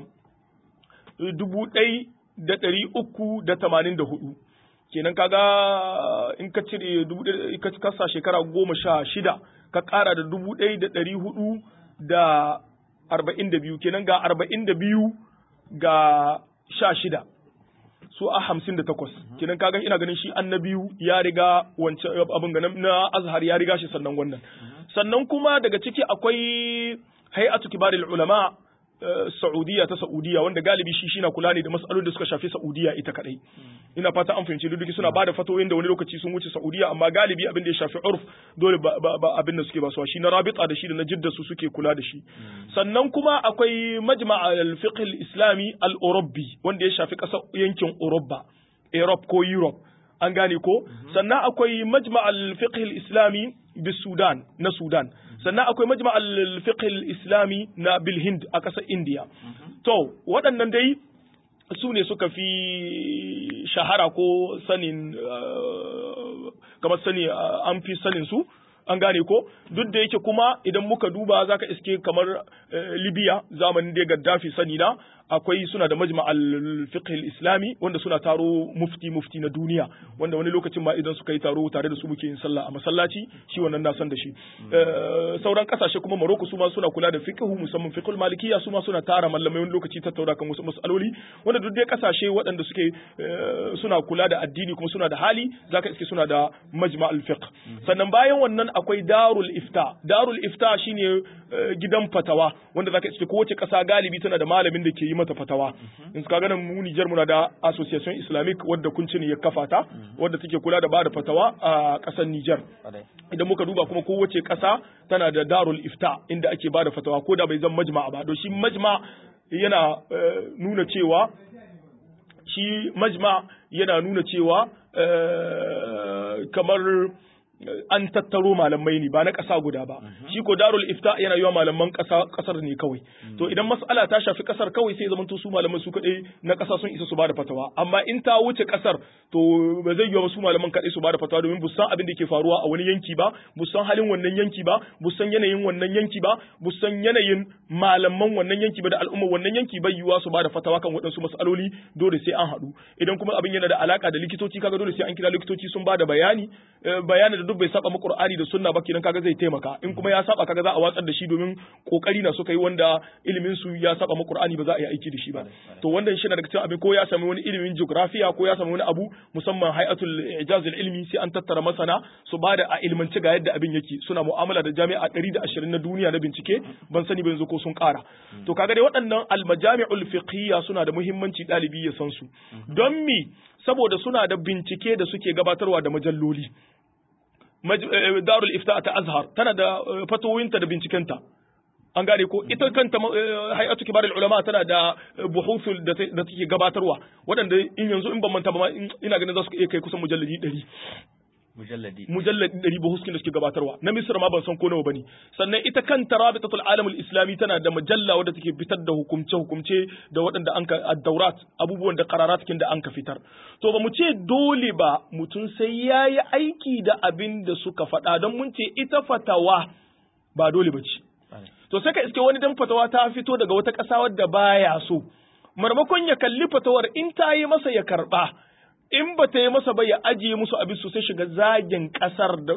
dubu ɗai da ɗari uku da tamanin da hudu kenan kaga in ka cire ka kasa shekara goma sha shida ka ƙara da dubu ɗai da ɗari hudu da arba'in da biyu kenan ga arba'in da biyu ga sha shida su a hamsin da takwas kenan kaga ina ganin shi an na biyu ya riga wancan abin ga na azhar ya riga shi sannan wannan sannan kuma daga ciki akwai hay'atu kibaril ulama Saudiya ta Saudiya wanda galibi shi shi na kula ne da matsalolin da suka shafi Saudiya ita kadai ina fata an fahimci duk suna bada fatoyin da wani lokaci sun wuce Saudiya amma galibi abin da ya shafi urf dole ba, ba, abin da suke ba shi na rabita da shi da na jidda su suke kula da shi sannan kuma akwai majma' al-fiqh al-islami al-urabbi wanda ya shafi kasar yankin Urabba Europe ko Europe an gane ko sannan akwai majma' al-fiqh al-islami bis Sudan na Sudan sannan akwai majma' al-fiqh al-islami na bil Hind a ƙasar India to waɗannan dai su ne suka fi shahara ko sanin kamar sani an fi sanin su an gane ko duk da yake kuma idan muka duba zaka iske kamar Libya zamanin da Gaddafi sani na akwai suna da majma al-fiqh al-islami wanda suna taro mufti mufti na duniya wanda wani lokacin ma idan suka yi taro tare da su muke yin sallah a masallaci shi wannan na san da shi sauran kasashe kuma Morocco su ma suna kula da fiqh musamman fiqh al-malikiyya su ma suna tara mallamai wani lokaci tattauna kan wasu mas'aloli wanda duk dai kasashe waɗanda suke suna kula da addini kuma suna da hali zaka iske suna da majma al-fiqh sannan bayan wannan akwai darul ifta darul ifta shine gidan fatawa wanda zaka iske kowace kasa galibi tana da malamin da ke yi mata fatawa in ka ganin mu Niger muna da association islamic wadda kunci ne ya kafa ta wadda take kula da bada fatawa a kasar Niger idan muka duba kuma kowace kasa tana da darul ifta inda ake bada fatawa ko da bai zan majma ba don shi majma yana nuna cewa shi majma yana nuna cewa kamar an tattaro malamai ne ba na ƙasa guda ba shi ko darul ifta yana yiwa malaman ƙasar ne kawai to idan mas'ala ta shafi ƙasar kawai sai zamanto su malaman su kaɗai na ƙasa sun isa su bada fatawa amma in ta wuce ƙasar to ba zai yiwa su malaman kaɗai su bada fatawa domin busan abin da ke faruwa a wani yanki ba busan halin wannan yanki ba busan yanayin wannan yanki ba busan yanayin malaman wannan yanki ba da al'umma wannan yanki bai yiwa su bada fatawa kan waɗansu mas'aloli dole sai an haɗu idan kuma abin yana da alaka da likitoci kaga dole sai an kira likitoci sun bada bayani bayanin da da duk bai saba mu Qur'ani da sunna ba kenan kaga zai taimaka in kuma ya saba kaga za a watsar da shi domin kokari na suka yi wanda ilimin su ya saba mu Qur'ani ba za a yi aiki da shi ba to wannan shi na daga cikin abin ko ya sami wani ilimin geography ko ya sami wani abu musamman hay'atul ijaz ilmi sai an tattara masana su ba da a ilmance ga yadda abin yake suna mu'amala da jami'a 120 na duniya na bincike ban sani ba yanzu ko sun kara to kaga dai waɗannan almajami'ul fiqhiyya suna da muhimmanci ɗalibi ya san su don mi saboda suna da bincike da suke gabatarwa da majalloli darul ifta ta azhar tana da fatoyinta da bincikenta an gane ko ita kanta hay'atu kibarul ulama tana da buhuthul da take gabatarwa waɗanda in yanzu in ban manta ba ina ganin za su iya kai kusan mujalladi 100 mujalladi mujalladi ɗari ba huskin da suke gabatarwa na misra ma ban san ko nawa bane sannan ita kanta rabitatul alamul islami tana da mujalla wadda take fitar da hukumce hukumce da waɗanda an ka ad-daurat abubuwan da qararat kin da an ka fitar to ba mu ce dole ba mutum sai yayi aiki da abin da suka faɗa don mun ce ita fatawa ba dole ba ce to sai ka iske wani dan fatawa ta fito daga wata ƙasa wadda baya so marmakon ya kalli fatawar in ta yi masa ya karɓa in ba ta yi masa ba ya ajiye musu abin su sai shiga zagin kasar da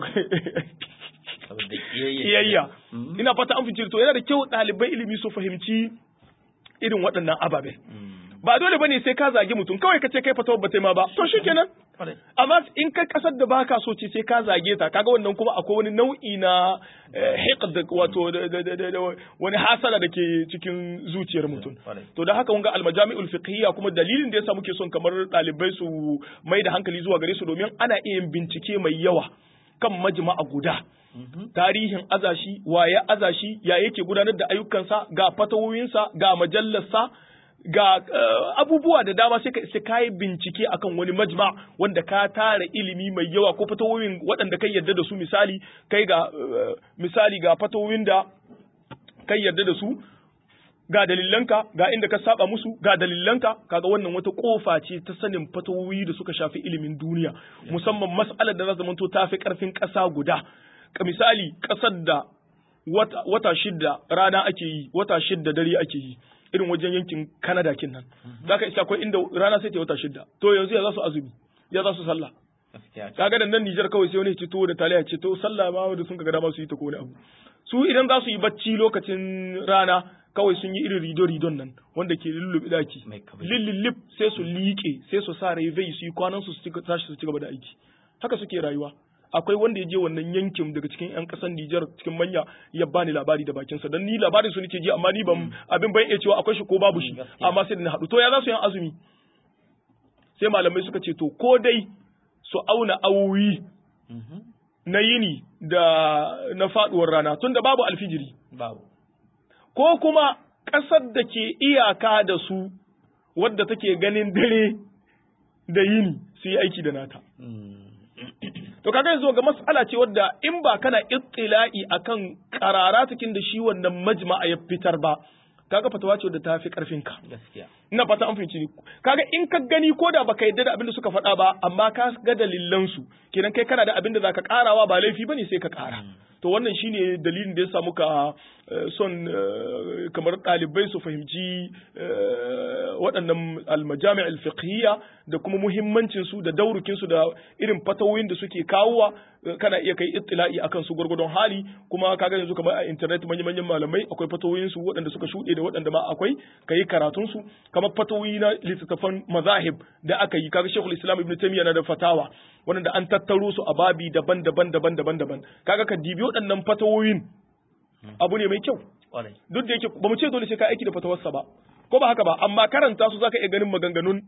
kiyayya ina fata an fice to yana da kyau ɗalibai ilimi su fahimci irin waɗannan ababen ba dole bane sai ka zagi mutum kawai ka ce kai fatawar ba ta ma ba to shikenan amma in kai kasar da baka so ce sai ka zage ta kaga wannan kuma akwai wani nau'i na hiqd wato wani hasala da ke cikin zuciyar mutum to da haka wanga almajami'ul fiqhiyya kuma dalilin da yasa muke son kamar ɗalibai su mai da hankali zuwa gare su domin ana iya yin bincike mai yawa kan majma'a guda tarihin azashi waye azashi ya yake gudanar da ayyukansa ga fatawoyinsa ga majallarsa ga uh, abubuwa da dama sai ka sai kai bincike akan wani majma wanda ka tara ilimi mai yawa ko fatawoyin waɗanda kai yarda da su misali kai ga uh, misali ga fatawoyin da kai yarda da su ga dalilanka ga inda ka saba musu ga dalilanka kaga wannan wata kofa ce ta sanin fatawoyi da suka shafi ilimin duniya musamman mas'alar da za zamanto ta fi karfin ƙasa guda ka misali ƙasar da wata, wata shidda rana ake yi wata shidda dare ake yi irin wajen yankin Canada kin nan zaka isa akwai inda rana sai ta wata shidda to yanzu ya za su azumi ya za su sallah kaga da nan Nijar kawai sai wani ya ce to da taliya ce to sallah ma wanda sun kaga dama su yi ta ko wani abu su idan za su yi bacci lokacin rana kawai sun yi irin rido ridon nan wanda ke lullubi daki lillillip sai su liƙe sai su sa rai su yi kwanan su su tashi su ci gaba da aiki haka suke rayuwa akwai wanda ya je wannan yankin daga cikin yan kasan Nijar cikin manya ya bani labari da bakin sa dan ni labarin su nake ji amma ni ban abin ban iya cewa akwai shi ko babu shi amma sai da na hadu to ya za su yi azumi sai malamai suka ce to ko dai su auna awoyi na yini da na faduwar rana tunda babu alfijiri babu ko kuma ƙasar da ke iyaka da su wadda take ganin dare da yini su yi aiki da nata To kaga yanzu ga mas'ala ce wadda in ba kana ittila'i akan qararatukin da shi wannan majma'a ya fitar ba kaga fatawa ce wadda ta fi karfin ka gaskiya ina fata an fahimci ni kaga in ka gani ko da baka yadda da abin da suka faɗa ba amma ka ga dalilan su kenan kai kana da abin da zaka karawa ba laifi bane sai ka kara to wannan shine dalilin da yasa muka son kamar ɗalibai su fahimci waɗannan almajami alfiqhiyya da kuma muhimmancin su da daurukin su da irin fatawoyin da suke kawowa kana iya kai ittila'i akan su gurgurdon hali kuma kaga yanzu kamar a internet manyan manyan malamai akwai fatawoyin su waɗanda suka shuɗe da waɗanda ma akwai kai karatun su kamar fatawoyi na littattafan mazahib da aka yi kaga Sheikhul Islam Ibn Taymiyyah na da fatawa wanda an tattaro su a babi daban-daban daban-daban daban kaga ka dibi waɗannan fatawoyin abu ne mai kyau duk da yake ba mu ce dole sai ka aiki da fatawarsa ba ko ba haka ba amma karanta su zaka iya ganin maganganun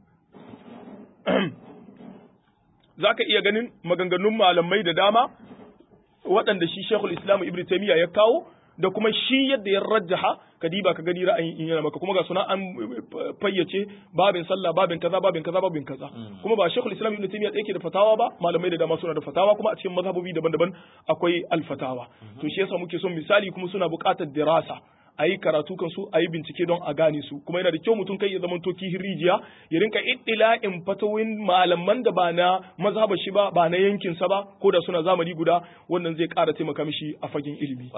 zaka iya ganin maganganun malamai da dama waɗanda shi Sheikhul Islam Ibn Taymiyyah ya kawo da kuma shi yadda ya rajjaha ka diba ka gani ra'ayin in yana maka kuma ga suna an fayyace babin sallah babin kaza babin kaza babin kaza kuma ba shekul islam ibn taymiya yake da fatawa ba malamai da dama suna da fatawa kuma a cikin mazhabobi daban-daban akwai alfatawa to shi yasa muke son misali kuma suna buƙatar dirasa a yi karatu kan su a yi bincike don a gane su kuma yana da kyau mutum kai ya zama to kihin rijiya ya rinka iddila'in fatawin malaman da ba na mazhaba shi ba ba na yankin sa ba ko da suna zamani guda wannan zai ƙara taimaka mishi a fagen ilimi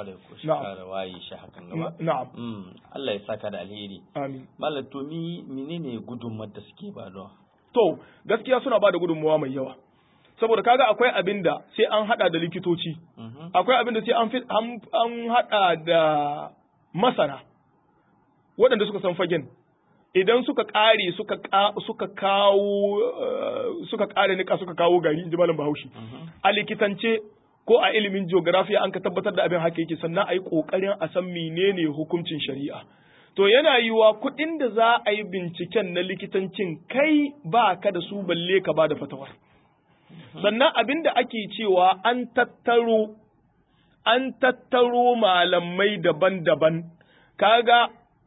na'am Allah ya saka da alheri amin malam to mi menene gudunmar da suke ba da to gaskiya suna ba da gudunmawa mai yawa saboda kaga akwai abin da sai an hada da likitoci akwai abin da sai an an hada da masana waɗanda suka san fagen idan suka ƙare suka suka kawo suka ƙare nika suka kawo gari inji malam Bahaushe a likitance ko a ilimin geography an ka tabbatar da abin haka yake sannan a yi ƙoƙarin a san menene hukuncin shari'a to yana yiwa kuɗin da za a yi binciken na likitancin kai ba ka da su balle ka ba da fatawar sannan abin da ake cewa an tattaro an tattaro malamai daban-daban kaga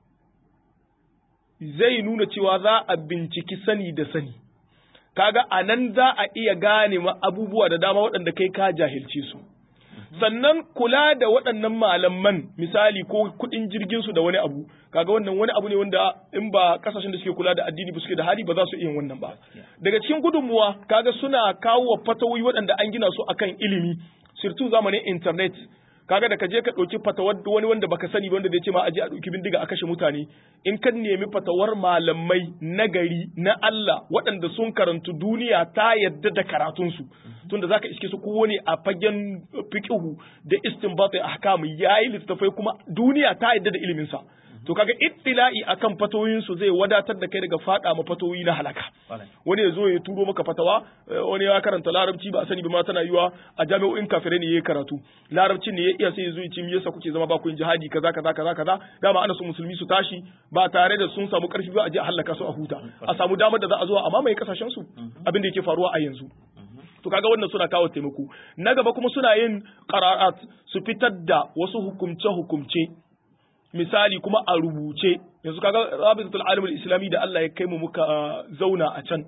zai nuna cewa za a binciki sani da sani kaga a nan za a iya gane abubuwa da dama waɗanda kai ka jahilce su sannan kula da waɗannan malaman misali ko kuɗin jirgin su da wani abu kaga wannan wani abu ne wanda in ba kasashen da suke kula da addini ba suke da hali ba za su iya wannan ba daga cikin gudunmuwa kaga suna kawo wa fatawoyi waɗanda an gina su akan ilimi sirtu zamanin internet kaga da ka je ka ɗauki fatawar wani wanda baka sani ba wanda zai ce ma aje a ɗauki bindiga a kashe mutane in ka nemi fatawar malamai na gari na Allah waɗanda sun karantu duniya ta yadda da karatunsu tunda zaka iske su kowane a fagen fiqhu da istinbat ahkam yayi littafai kuma duniya ta yadda da ilimin sa to kaga ittila'i akan fatoyin su zai wadatar da kai daga fada ma fatoyi na halaka wani ya zo ya turo maka fatawa wani ya karanta larabci ba a sani ba ma tana yiwa a jami'o'in kafirai ne yayi karatu larabci ne ya iya sai ya zo ya ce me yasa kuke zama ba ku yin jihadi kaza kaza kaza kaza dama ana so musulmi su tashi ba tare da sun samu karfi ba a je a halaka su a huta a samu damar da za a zo a mamaye kasashen su abin da yake faruwa a yanzu to kaga wannan suna kawo taimako na gaba kuma suna yin qararat su fitar da wasu hukumce hukumce misali kuma a rubuce yanzu kaga rabitatul alimul islami da Allah ya kai mu muka zauna a can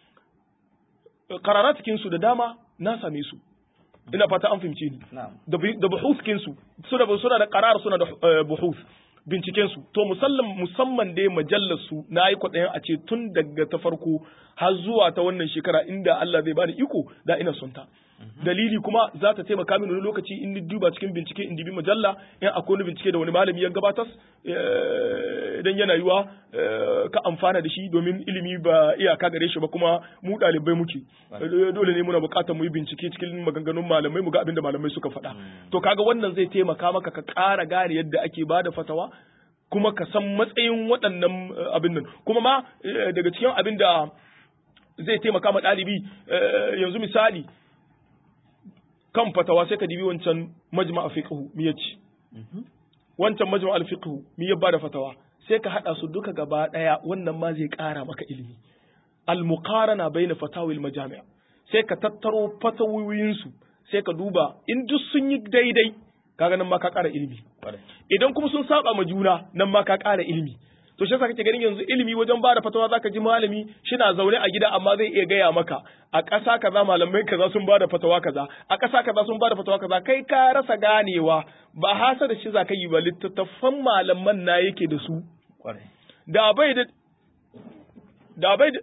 qararatikin su da dama na same su ina fata an fahimce ni da buhuskin su suna suna da qarar suna da buhus binciken su to musallam musamman dai majallar su na yi kwaɗayin a ce tun daga ta farko har zuwa ta wannan shekara inda Allah zai bani iko da ina son ta dalili kuma za ta taimaka mini wani lokaci in ni duba cikin bincike in dibi majalla in akwai wani bincike da wani malami ya gabatar idan yana yiwa ka amfana da shi domin ilimi ba iyaka gare shi ba kuma mu ɗalibai muke dole ne muna buƙatar mu yi bincike cikin maganganun malamai mu ga abin da malamai suka faɗa to kaga wannan zai taimaka maka ka ƙara gane yadda ake bada fatawa kuma ka san matsayin waɗannan abin nan kuma ma daga cikin abin da zai taimaka ma ɗalibi yanzu misali kan fatawa sai ka dibi wancan majma'a fiqhu mi yace wancan majma'a al-fiqhu mi ya bada fatawa sai ka hada su duka gaba daya wannan ma zai kara maka ilimi al-muqarana baina fatawil majami' sai ka tattaro fatawoyin su sai ka duba in duk sun yi daidai kaga nan ma ka kara ilimi idan kuma sun saba ma juna nan ma ka kara ilimi to shi yasa kake ganin yanzu ilimi wajen ba da fatawa zaka ji malami shina zaune a gida amma zai iya gaya maka a ƙasa kaza malamai kaza sun ba da fatawa kaza a ƙasa kaza sun ba da fatawa kaza kai ka rasa ganewa ba hasa da shi zaka yi ba littattafan malaman na yake da su da bai da da bai da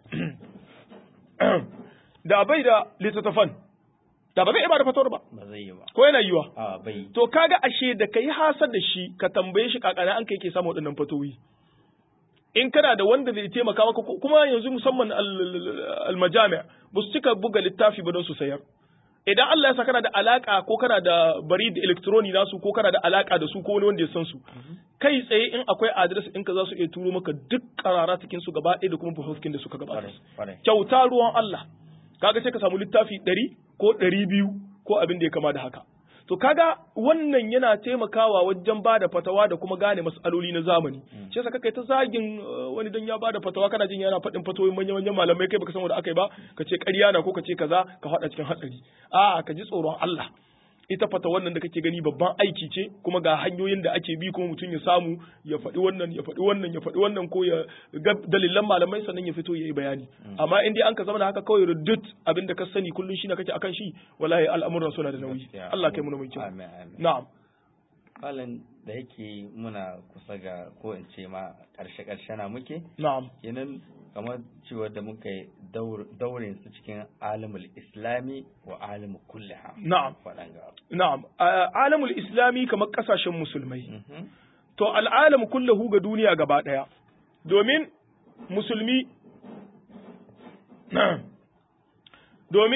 da bai da littattafan da ba zai iya ba da fatawar ba ba zai yi ba ko yana yiwa a bai to kaga ashe da kai hasar da shi ka tambaye shi kakana an kai ke samu waɗannan fatowi in kana da wanda zai taimaka maka kuma yanzu musamman almajami ba su cika buga littafi ba don su sayar idan Allah ya sa kana da alaka ko kana da bari da electroni nasu ko kana da alaka da su ko wani wanda ya san su kai tsaye in akwai address in ka za su iya turo maka duk karara cikin su gaba ɗaya da kuma buhuskin da suka gabata kyauta ruwan Allah kaga sai ka samu littafi ɗari ko ɗari biyu ko abin da ya kama da haka to kaga wannan yana taimakawa wajen bada fatawa da kuma gane mas'aloli na zamani shi yasa kai ta zagin wani dan ya bada fatawa kana jin yana faɗin fatawoyin manyan manyan malamai kai baka san wanda aka yi ba ka ce ƙarya na ko ka ce kaza ka faɗa cikin hatsari a ka ji tsoron Allah ita fata wannan da kake gani babban aiki ce kuma ga hanyoyin da ake bi kuma mutum ya samu ya faɗi wannan ya faɗi wannan ya faɗi wannan ko ya ga dalilan malamai sannan ya fito ya yi bayani amma in dai an ka zama da haka kawai rudut abin da ka sani kullum shi na kake akan shi wallahi al'amuran suna da nauyi Allah kai mu mai kyau na'am Malam da yake muna kusa ga ko in ce ma karshe karshe na muke na'am kenan kamar cewa da muka yi daurin su cikin alimul islami wa alimul kulliha na'am faɗanga na'am alamul islami kamar kasashen musulmai to al'alamu kullahu ga duniya gaba ɗaya domin musulmi domin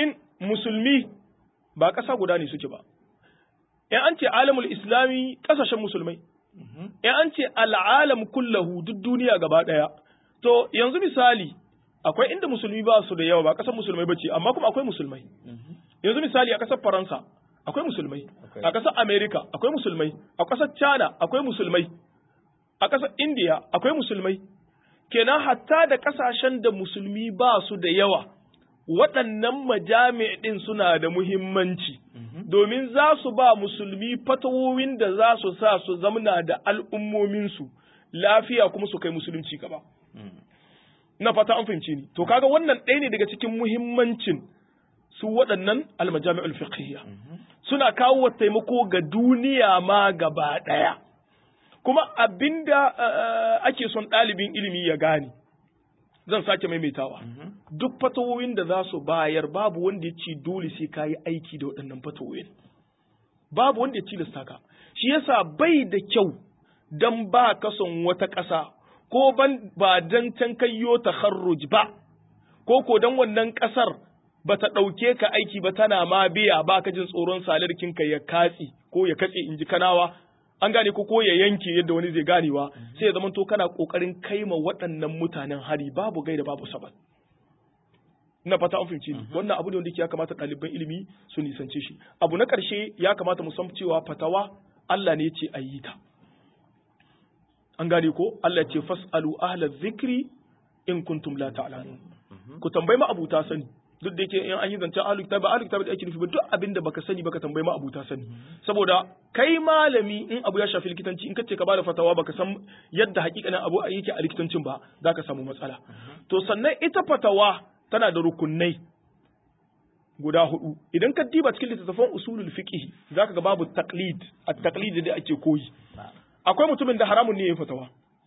musulmi ba ƙasa guda ne suke ba in an ce alamul islami ƙasashen musulmai in an ce al'alam kullahu duk duniya gaba ɗaya to yanzu misali akwai inda musulmi ba su da yawa ba ƙasar musulmai ba ce amma kuma akwai musulmai yanzu misali a ƙasar faransa akwai musulmai a ƙasar america akwai musulmai a ƙasar china akwai musulmai a ƙasar india akwai musulmai kenan hatta da ƙasashen da musulmi ba su da yawa waɗannan majami ɗin suna da muhimmanci domin za su ba musulmi fatawowin da za su sa su zamna da al'ummominsu lafiya kuma su kai musulunci gaba. Na fata an fahimci ni. To kaga wannan ɗaya ne daga cikin muhimmancin su waɗannan almajami'ul fiqhiyya. Suna kawo taimako ga duniya ma gaba ɗaya. Kuma abinda ake son ɗalibin ilimi ya gane. Zan sake maimaitawa. Duk fatawoyin da za su bayar babu wanda ya ce dole sai ka yi aiki da waɗannan fatawoyin. Babu wanda ya tilasta ka. Shi yasa bai da kyau dan ba ka son wata ƙasa ko ban ba dan can kayyo takharruj ba ko ko dan wannan ƙasar ba ta ɗauke ka aiki ba tana ma biya ba ka jin tsoron salarkin ka ya katsi ko ya katse in ji kanawa an gane ko ko ya yanke yadda wani zai ganewa sai ya zamanto kana kokarin kaima waɗannan mutanen hari babu gaida babu sabat ina fata an fahimci ni wannan abu ne wanda ya kamata ɗaliban ilimi su nisance shi abu na ƙarshe ya kamata mu san cewa fatawa Allah ne ya ce a yi ta an gane ko Allah ce fasalu ahla zikri in kuntum la ta'lamun ku tambayi ma abuta sani duk da yake in an yi zancen ahlul kitab ahlul kitab da ake nufi ba duk abin da baka sani baka tambayi ma abuta sani saboda kai malami in abu ya shafi likitanci in kace ka bada fatawa baka san yadda hakikanin abu yake a likitancin ba zaka samu matsala to sannan ita fatawa tana da rukunai guda hudu idan ka diba cikin littattafan usulul fiqh zaka ga babu taqlid at-taqlid da ake koyi akwai mutumin da haramun ne ya fatawa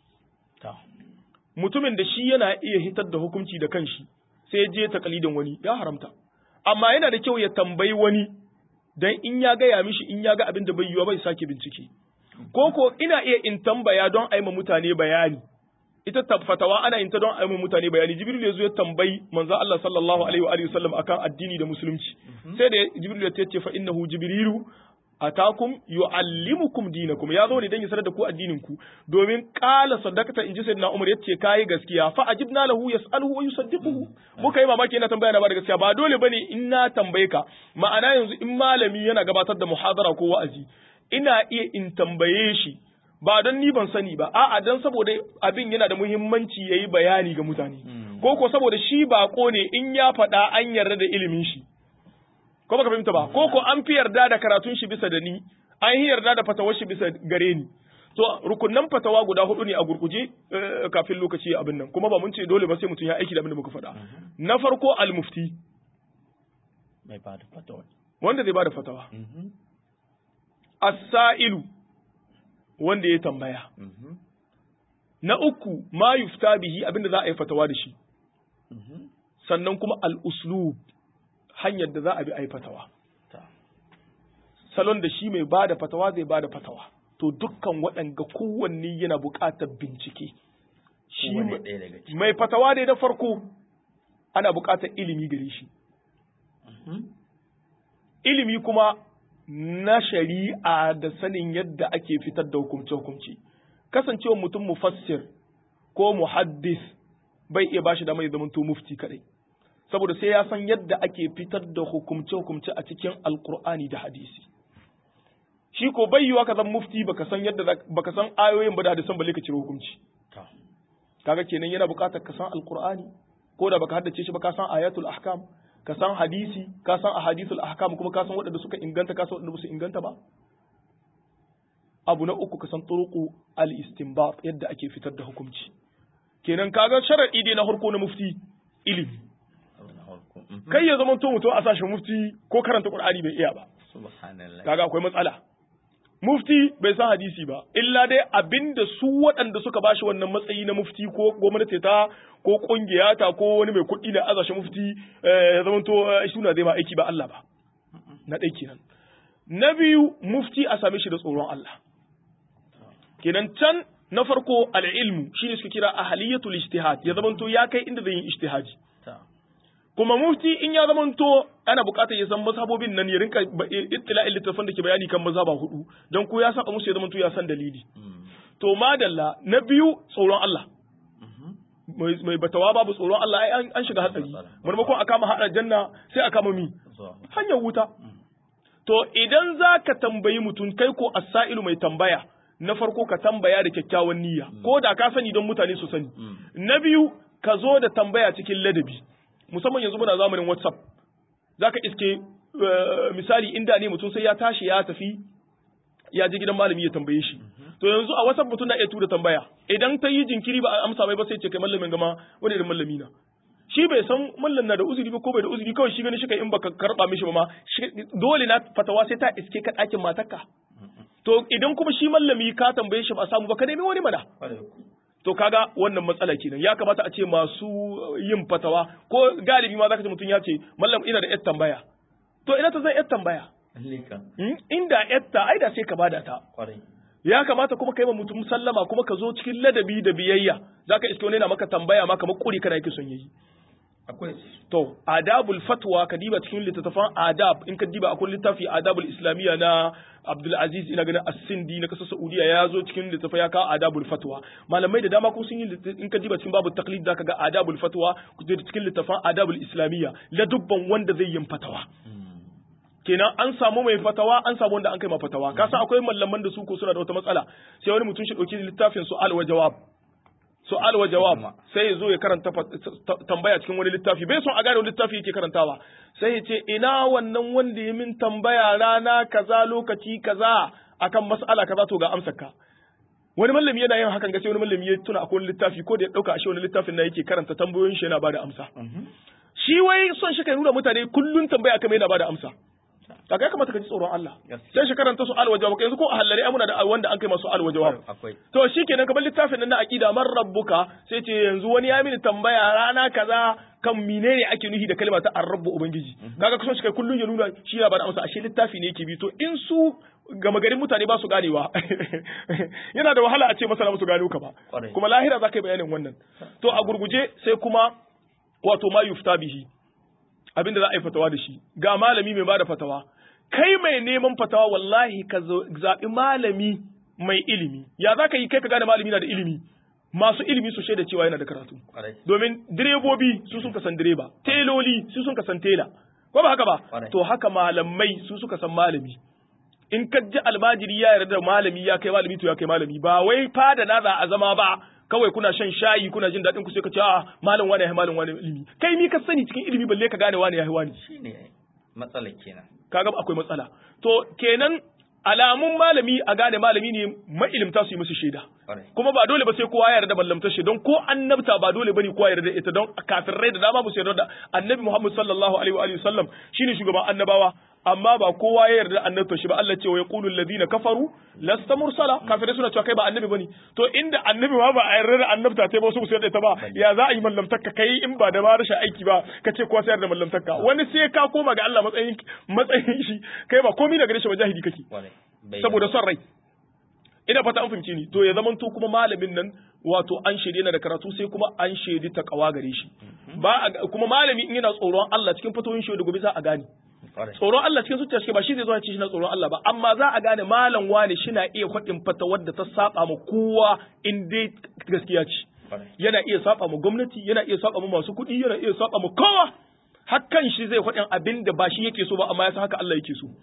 mutumin da shi yana iya hitar da hukunci da kanshi sai ya je takalidin wani ya haramta amma yana da kyau ya tambayi wani dan in ya gaya mishi in ya ga abin da bai yiwa bai sake bincike ko ko ina iya in tambaya don aima mutane bayani ita fatawa ana yin ta don aima mutane bayani jibril ya zo ya tambayi manzo Allah sallallahu alaihi wa alihi wasallam akan addini da musulunci sai da jibril ya ce fa innahu jibrilu atakum yu'allimukum dinakum ya zo ne dan ya sanar da ku addinin ku domin qala sadaqata inji sayyidina Umar yace kai gaskiya fa ajibna lahu yas'aluhu wa yusaddiquhu muka yi mamaki yana tambaya na ba da gaskiya ba dole bane in na tambaye ka ma'ana yanzu in malami yana gabatar da muhadara ko wa'azi ina iya in tambaye shi ba don ni ban sani ba a'a dan saboda abin yana da muhimmanci yayi bayani ga mutane ko ko saboda shi bako ne in ya faɗa an yarda da ilimin shi ko baka fahimta ba ko ko an fi yarda da karatun shi bisa da ni an yi yarda da fatawar shi bisa gare ni to rukunnan fatawa guda hudu ne a gurguje kafin lokaci abin nan kuma ba mun ce dole ba sai mutum ya aiki da abin da muka faɗa na farko al-mufti mai ba da fatawa wanda zai ba da fatawa as-sa'ilu wanda ya tambaya na uku ma yufta bihi abinda za a yi fatawa da shi sannan kuma al-uslub hanyar da za a bi a yi fatawa. Salon da shi mai ba da fatawa zai ba da fatawa. To dukkan waɗanga kowanne yana buƙatar bincike. Shi mai fatawa dai da farko ana buƙatar ilimi gare shi. Ilimi kuma na shari'a da sanin yadda ake fitar da hukumce-hukumce. Kasancewa mutum mufassir ko muhaddis bai iya bashi da mai zamanto mufti kadai. saboda sai ya san yadda ake fitar da hukumce-hukumce a cikin alkur'ani da hadisi shi ko bai yiwa ka zan mufti baka san yadda baka san ayoyin ba da hadisan balle ka cire hukunci kaga kenan yana buƙatar ka san alkur'ani ko da baka haddace shi ba ka san ayatul ahkam ka san hadisi ka san ahadithul ahkam kuma ka san waɗanda suka inganta ka san waɗanda ba su inganta ba abu na uku ka san turuqu al-istinbat yadda ake fitar da hukunci kenan kaga sharadi dai na harko na mufti ilimi kai ya zama to mutum a sashen mufti ko karanta qur'ani bai iya ba kaga akwai matsala mufti bai san hadisi ba illa dai abinda su waɗanda suka bashi wannan matsayi na mufti ko gwamnati ta ko kungiya ta ko wani mai kuɗi na azashe mufti ya zama to suna zai ma aiki ba Allah ba na ɗai kenan na biyu mufti a same shi da tsoron Allah kenan can na farko al'ilmu shine suka kira ahaliyatul ijtihad ya zama to ya kai inda zai yi ijtihadi kuma mufti in ya zamanto ana buƙatar ya san mazhabobin nan ya rinka ittila'in littafin da ke bayani kan mazhaba hudu don ko ya saba musu ya zamanto ya san dalili to madalla na biyu tsoron Allah mai batawa babu tsoron Allah ai an shiga hatsari maimakon a kama haɗa janna sai a kama mi hanyar wuta to idan za ka tambayi mutum kai ko asailu mai tambaya na farko ka tambaya da kyakkyawan niyya ko da ka sani don mutane su sani na biyu ka zo da tambaya cikin ladabi musamman yanzu muna zamanin whatsapp za ka iske misali inda ne mutum sai ya tashi ya tafi ya je gidan malami ya tambaye shi to yanzu a whatsapp mutum na iya tura tambaya idan ta yi jinkiri ba a amsa mai ba sai ce kai mallamin gama wani irin mallami na shi bai san mallan na da uzuri ba ko bai da uzuri kawai shi gani shi kai in baka karba mishi ba ma dole na fatawa sai ta iske ka ɗakin matarka to idan kuma shi mallami ka tambaye shi ba samu ba ka nemi wani mana to kaga wannan matsala kenan ya kamata a ce masu yin fatawa ko galibi ma zaka ji mutum ya ce mallam ina da yar tambaya to ina ta zai yar tambaya inda yatta ai da sai ka bada ta ya kamata kuma kai ma mutum sallama kuma ka zo cikin ladabi da biyayya zaka iske wani na maka tambaya ma kamar kuri kana yake son yayi akwai to adabul fatwa ka diba cikin littattafan adab in ka diba akwai littafi adabul islamiyya na Abdul Aziz ina ganin As-Sindi na kasar Saudiya ya zo cikin littafa ya kawo adabul fatwa malamai da dama ko sun yi in ka diba cikin babu taqlid zaka ga adabul fatwa cikin littafan adabul islamiyya la dubban wanda zai yin fatawa kenan an samu mai fatawa an samu wanda an kai ma fatawa ka san akwai mallaman da su ko suna da wata matsala sai wani mutum shi dauki littafin su'al wa jawab su'al wa jawab sai ya zo ya karanta tambaya cikin wani littafi bai son a gane wani littafi yake karantawa sai ya ce ina wannan wanda ya min tambaya rana kaza lokaci kaza akan mas'ala kaza to ga amsar ka wani mallami yana yin hakan gaske wani mallami ya tuna akwai wani littafi ko da ya dauka ashe wani littafin na yake karanta tambayoyin shi yana bada amsa shi wai son shi kai nuna mutane kullun tambaya kamar yana bada amsa da kai kamata ka ji tsoron Allah sai shi karanta su alwa jawab yanzu ko a hallare amuna da wanda an kai masu alwa jawab to shikenan kamar littafin nan na aqida man rabbuka sai ce yanzu wani ya mini tambaya rana kaza kan menene ake nuhi da kalma ta ar-rabbu ubangiji kaga kusan shi kai kullun ya nuna shi ya bada amsa ashe littafi ne yake bi to in su gama garin mutane ba su ganewa yana da wahala a ce masana musu gano ka ba kuma lahira za ka yi bayanin wannan to a gurguje sai kuma wato ma yufta bihi abinda za a yi fatawa da shi ga malami mai bada fatawa kai mai neman fatawa wallahi ka zaɓi malami mai ilimi ya za ka yi kai ka gane malami na da ilimi masu ilimi su shaida cewa yana da karatu domin direbobi su sun kasan direba teloli su sun kasan tela ko ba haka ba to haka malamai su suka san malami in ka ji almajiri ya yarda da malami ya kai malami to ya kai malami ba wai fada na za a zama ba kawai kuna shan shayi kuna jin daɗin ku sai ka ce a malam wani ya malam wani ilimi kai mi ka sani cikin ilimi balle ka gane wani ya wani shine matsala kenan kaga akwai matsala to kenan alamun malami a gane malami ne mailimta su yi musu shaida kuma ba dole ba sai kowa ya yarda mallamta shi don ko annabta ba dole bane kowa ya yarda ita don kafirai da dama ba su yarda da annabi Muhammad sallallahu alaihi wa alihi wasallam shine shugaban annabawa amma ba kowa ya yarda annabta shi ba Allah ce wa yaqulu alladhina kafaru lasta mursala kafirai suna cewa kai ba annabi bane to inda annabi ma ba a yarda da annabta ta ba su su yarda ta ba ya za a yi mallamtarka kai in ba da ma rashin aiki ba ka ce kowa sai yarda mallamtarka wani sai ka koma ga Allah matsayin matsayin shi kai ba komai daga shi ba jahili kake saboda son rai ina fata an fahimci ni to ya zaman to kuma malamin nan wato an shaidi yana da karatu sai kuma an shaidi ta kawa gare shi ba kuma malami in yana tsoron Allah cikin fatoyin shi da gobe za a gane tsoron Allah cikin zuciya shi ba shi zai zo ya ce shi na tsoron Allah ba amma za a gane malam wani shi na iya faɗin fata wadda ta saba ma kowa in dai gaskiya ce yana iya saba ma gwamnati yana iya saba ma masu kuɗi yana iya saba ma kowa hakan shi zai faɗin abin da ba shi yake so ba amma ya san haka Allah yake so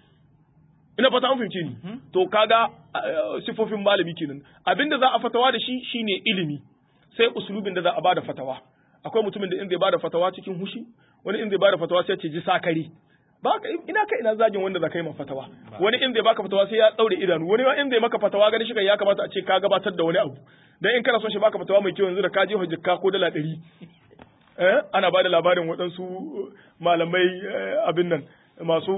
ina fata an fahimce ni to kaga sifofin malami kenan abinda za a fatawa da shi shine ilimi sai usulubin da za a bada fatawa akwai mutumin da in zai bada fatawa cikin hushi wani in zai bada fatawa sai ce ji sakari ba ka ina kai ina zagin wanda za ka yi ma fatawa wani in zai baka fatawa sai ya daure idanu wani ma in zai maka fatawa gani shi kai ya kamata a ce ka gabatar da wani abu dan in kana son shi baka fatawa mai kyau yanzu da ka je hujjaka ko dala ɗari eh ana bada labarin waɗansu malamai abin nan masu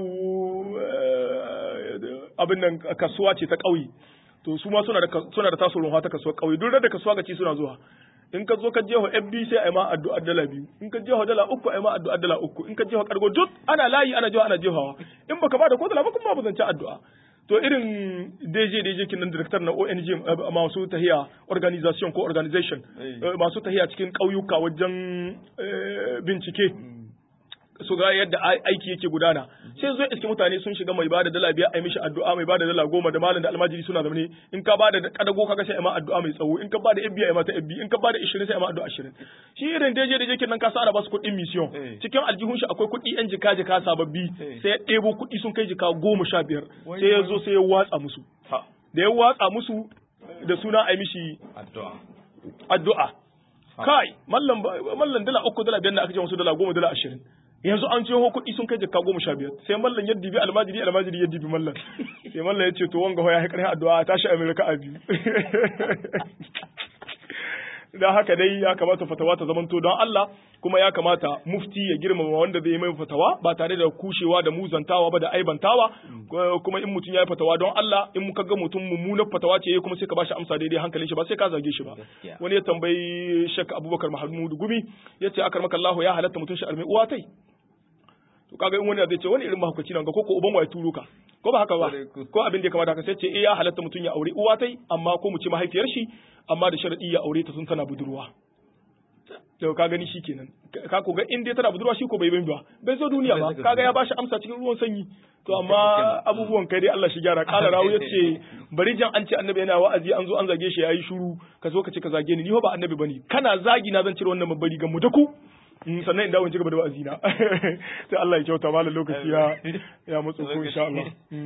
abin nan kasuwa ce ta ƙauye to su ma suna da suna da tasu runwa ta kasuwa ƙauye duk da kasuwa ga ci suna zuwa in ka zo ka je FB sai ai ma addu'a dala biyu in ka je dala uku ai ma addu'a dala uku in ka je kargo duk ana layi ana jiwa ana jehawa in baka bada ko dala ba kuma ba zance addu'a to irin DJ DJ kinan director na ONG masu tahiya organization ko organization masu tahiya cikin ƙauyuka wajen bincike su ga yadda aiki yake gudana sai zo iske mutane sun shiga mai bada dala biyar ai mishi addu'a mai bada dala goma da malam da almajiri suna zamane in ka bada kadago kaga sai ai ma addu'a mai tsawo in ka bada ibbiya ai ma ta ibbi in ka bada 20 sai ai ma addu'a 20 shi irin daje da yake nan ka sa ba su kuɗin mission cikin aljihun shi akwai kuɗi yan jika jika sababbi sai ya ɗebo kuɗi sun kai jika goma sha biyar sai ya zo sai ya watsa musu da ya watsa musu da suna ai mishi addu'a addu'a kai mallan mallan dala uku dala biyar da aka ce musu dala goma dala ashirin yanzu an ce kuɗi sun kai jikka goma sha biyar sai mallan ya dibi almajiri almajiri ya dibi mallan sai mallan ya ce to wanga ya haƙarin addu'a tashi amerika a biyu da haka dai ya kamata fatawa ta zamanto don Allah kuma ya kamata mufti ya girmama wanda zai yi mai fatawa ba tare da kushewa da muzantawa ba da aibantawa kuma in mutum ya yi fatawa don Allah in muka ga mutum mummunar fatawa ce kuma sai ka bashi amsa daidai hankalin shi ba sai ka zage shi ba wani ya tambayi Sheikh Abubakar Mahmud Gumi yace akar maka Allah ya halatta mutum shi arme uwa tai to kaga in wani zai ce wani irin mahaukaci nan ga ko ko uban waye turo ka ko ba haka ba ko abin da ya kamata ka sai ce eh ya halatta mutum ya aure uwa tai amma ko mu ce mahaifiyar shi amma da sharadi ya aure ta sun tana budurwa to ka gani shikenan ka ko ga in dai tana budurwa shi ko bai bai ba bai zo duniya ba kaga ya bashi amsa cikin ruwan sanyi to amma abubuwan kai dai Allah shi gyara kala rawu yace bari jan an ce annabi yana wa'azi an zo an zage shi yayi shiru ka zo ka ce ka zage ni ni ba annabi bane kana zagi na zan cire wannan babbari ga mu da ku sannan in dawo in ci gaba da wa'azi na sai Allah ya kyauta malam lokaci ya ya mutsu ko insha Allah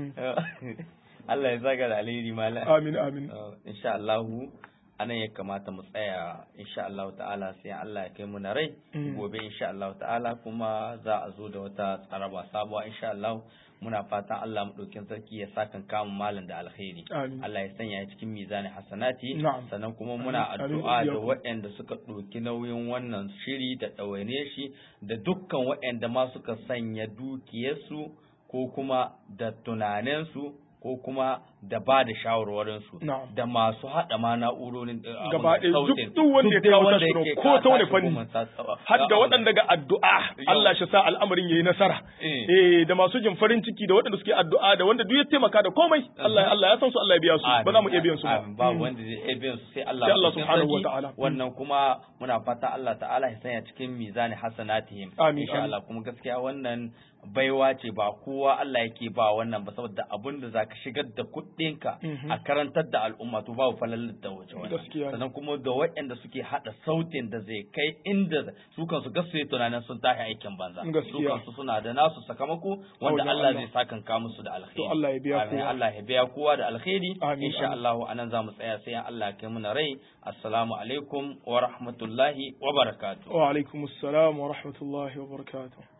Allah ya zaga da alheri malam amin amin insha Allah anan ya kamata mu tsaya insha Allah ta'ala sai Allah ya kai mu na rai gobe insha Allah ta'ala kuma za a zo da wata tsaraba sabuwa insha Allah muna fatan Allah maɗaukin sarki ya sakan kama malam da alkhairi Allah ya sanya ya cikin mizanin hasanati sannan kuma muna addu'a da waɗanda suka ɗauki nauyin wannan shiri da ɗawaine shi da dukkan waɗanda ma suka sanya dukiyarsu ko kuma da tunaninsu ko kuma da ba da shawarwarinsu da masu haɗa ma na'urorin gaba ɗaya duk duk wanda ya kawo tashirin ko ta wani fanni har da waɗanda ga addu'a Allah shi sa al'amarin yayi nasara eh da masu jin farin ciki da waɗanda suke addu'a da wanda duk ya taimaka da komai Allah Allah ya san su Allah ya biya su ba za mu iya biyan su ba ba wanda zai iya biyan su sai Allah sai Allah subhanahu wa ta'ala wannan kuma muna fata Allah ta'ala ya sanya cikin mizani hasanatihim insha Allah kuma gaskiya wannan baiwa ce ba kowa Allah yake ba wannan ba saboda abin da zaka shigar da kuɗinka a karantar da al'umma to babu falalar da waje wannan sannan kuma da waɗanda suke hada sautin da zai kai inda su kansu gasu yi tunanin sun tashi aikin banza su kansu suna da nasu sakamako wanda Allah zai sakan ka musu da alkhairi to Allah ya biya kowa Allah ya biya kowa da alkhairi insha Allah anan zamu tsaya sai Allah ya kai mu na rai assalamu alaikum wa rahmatullahi wa barakatuh wa alaikum assalam wa rahmatullahi wa barakatuh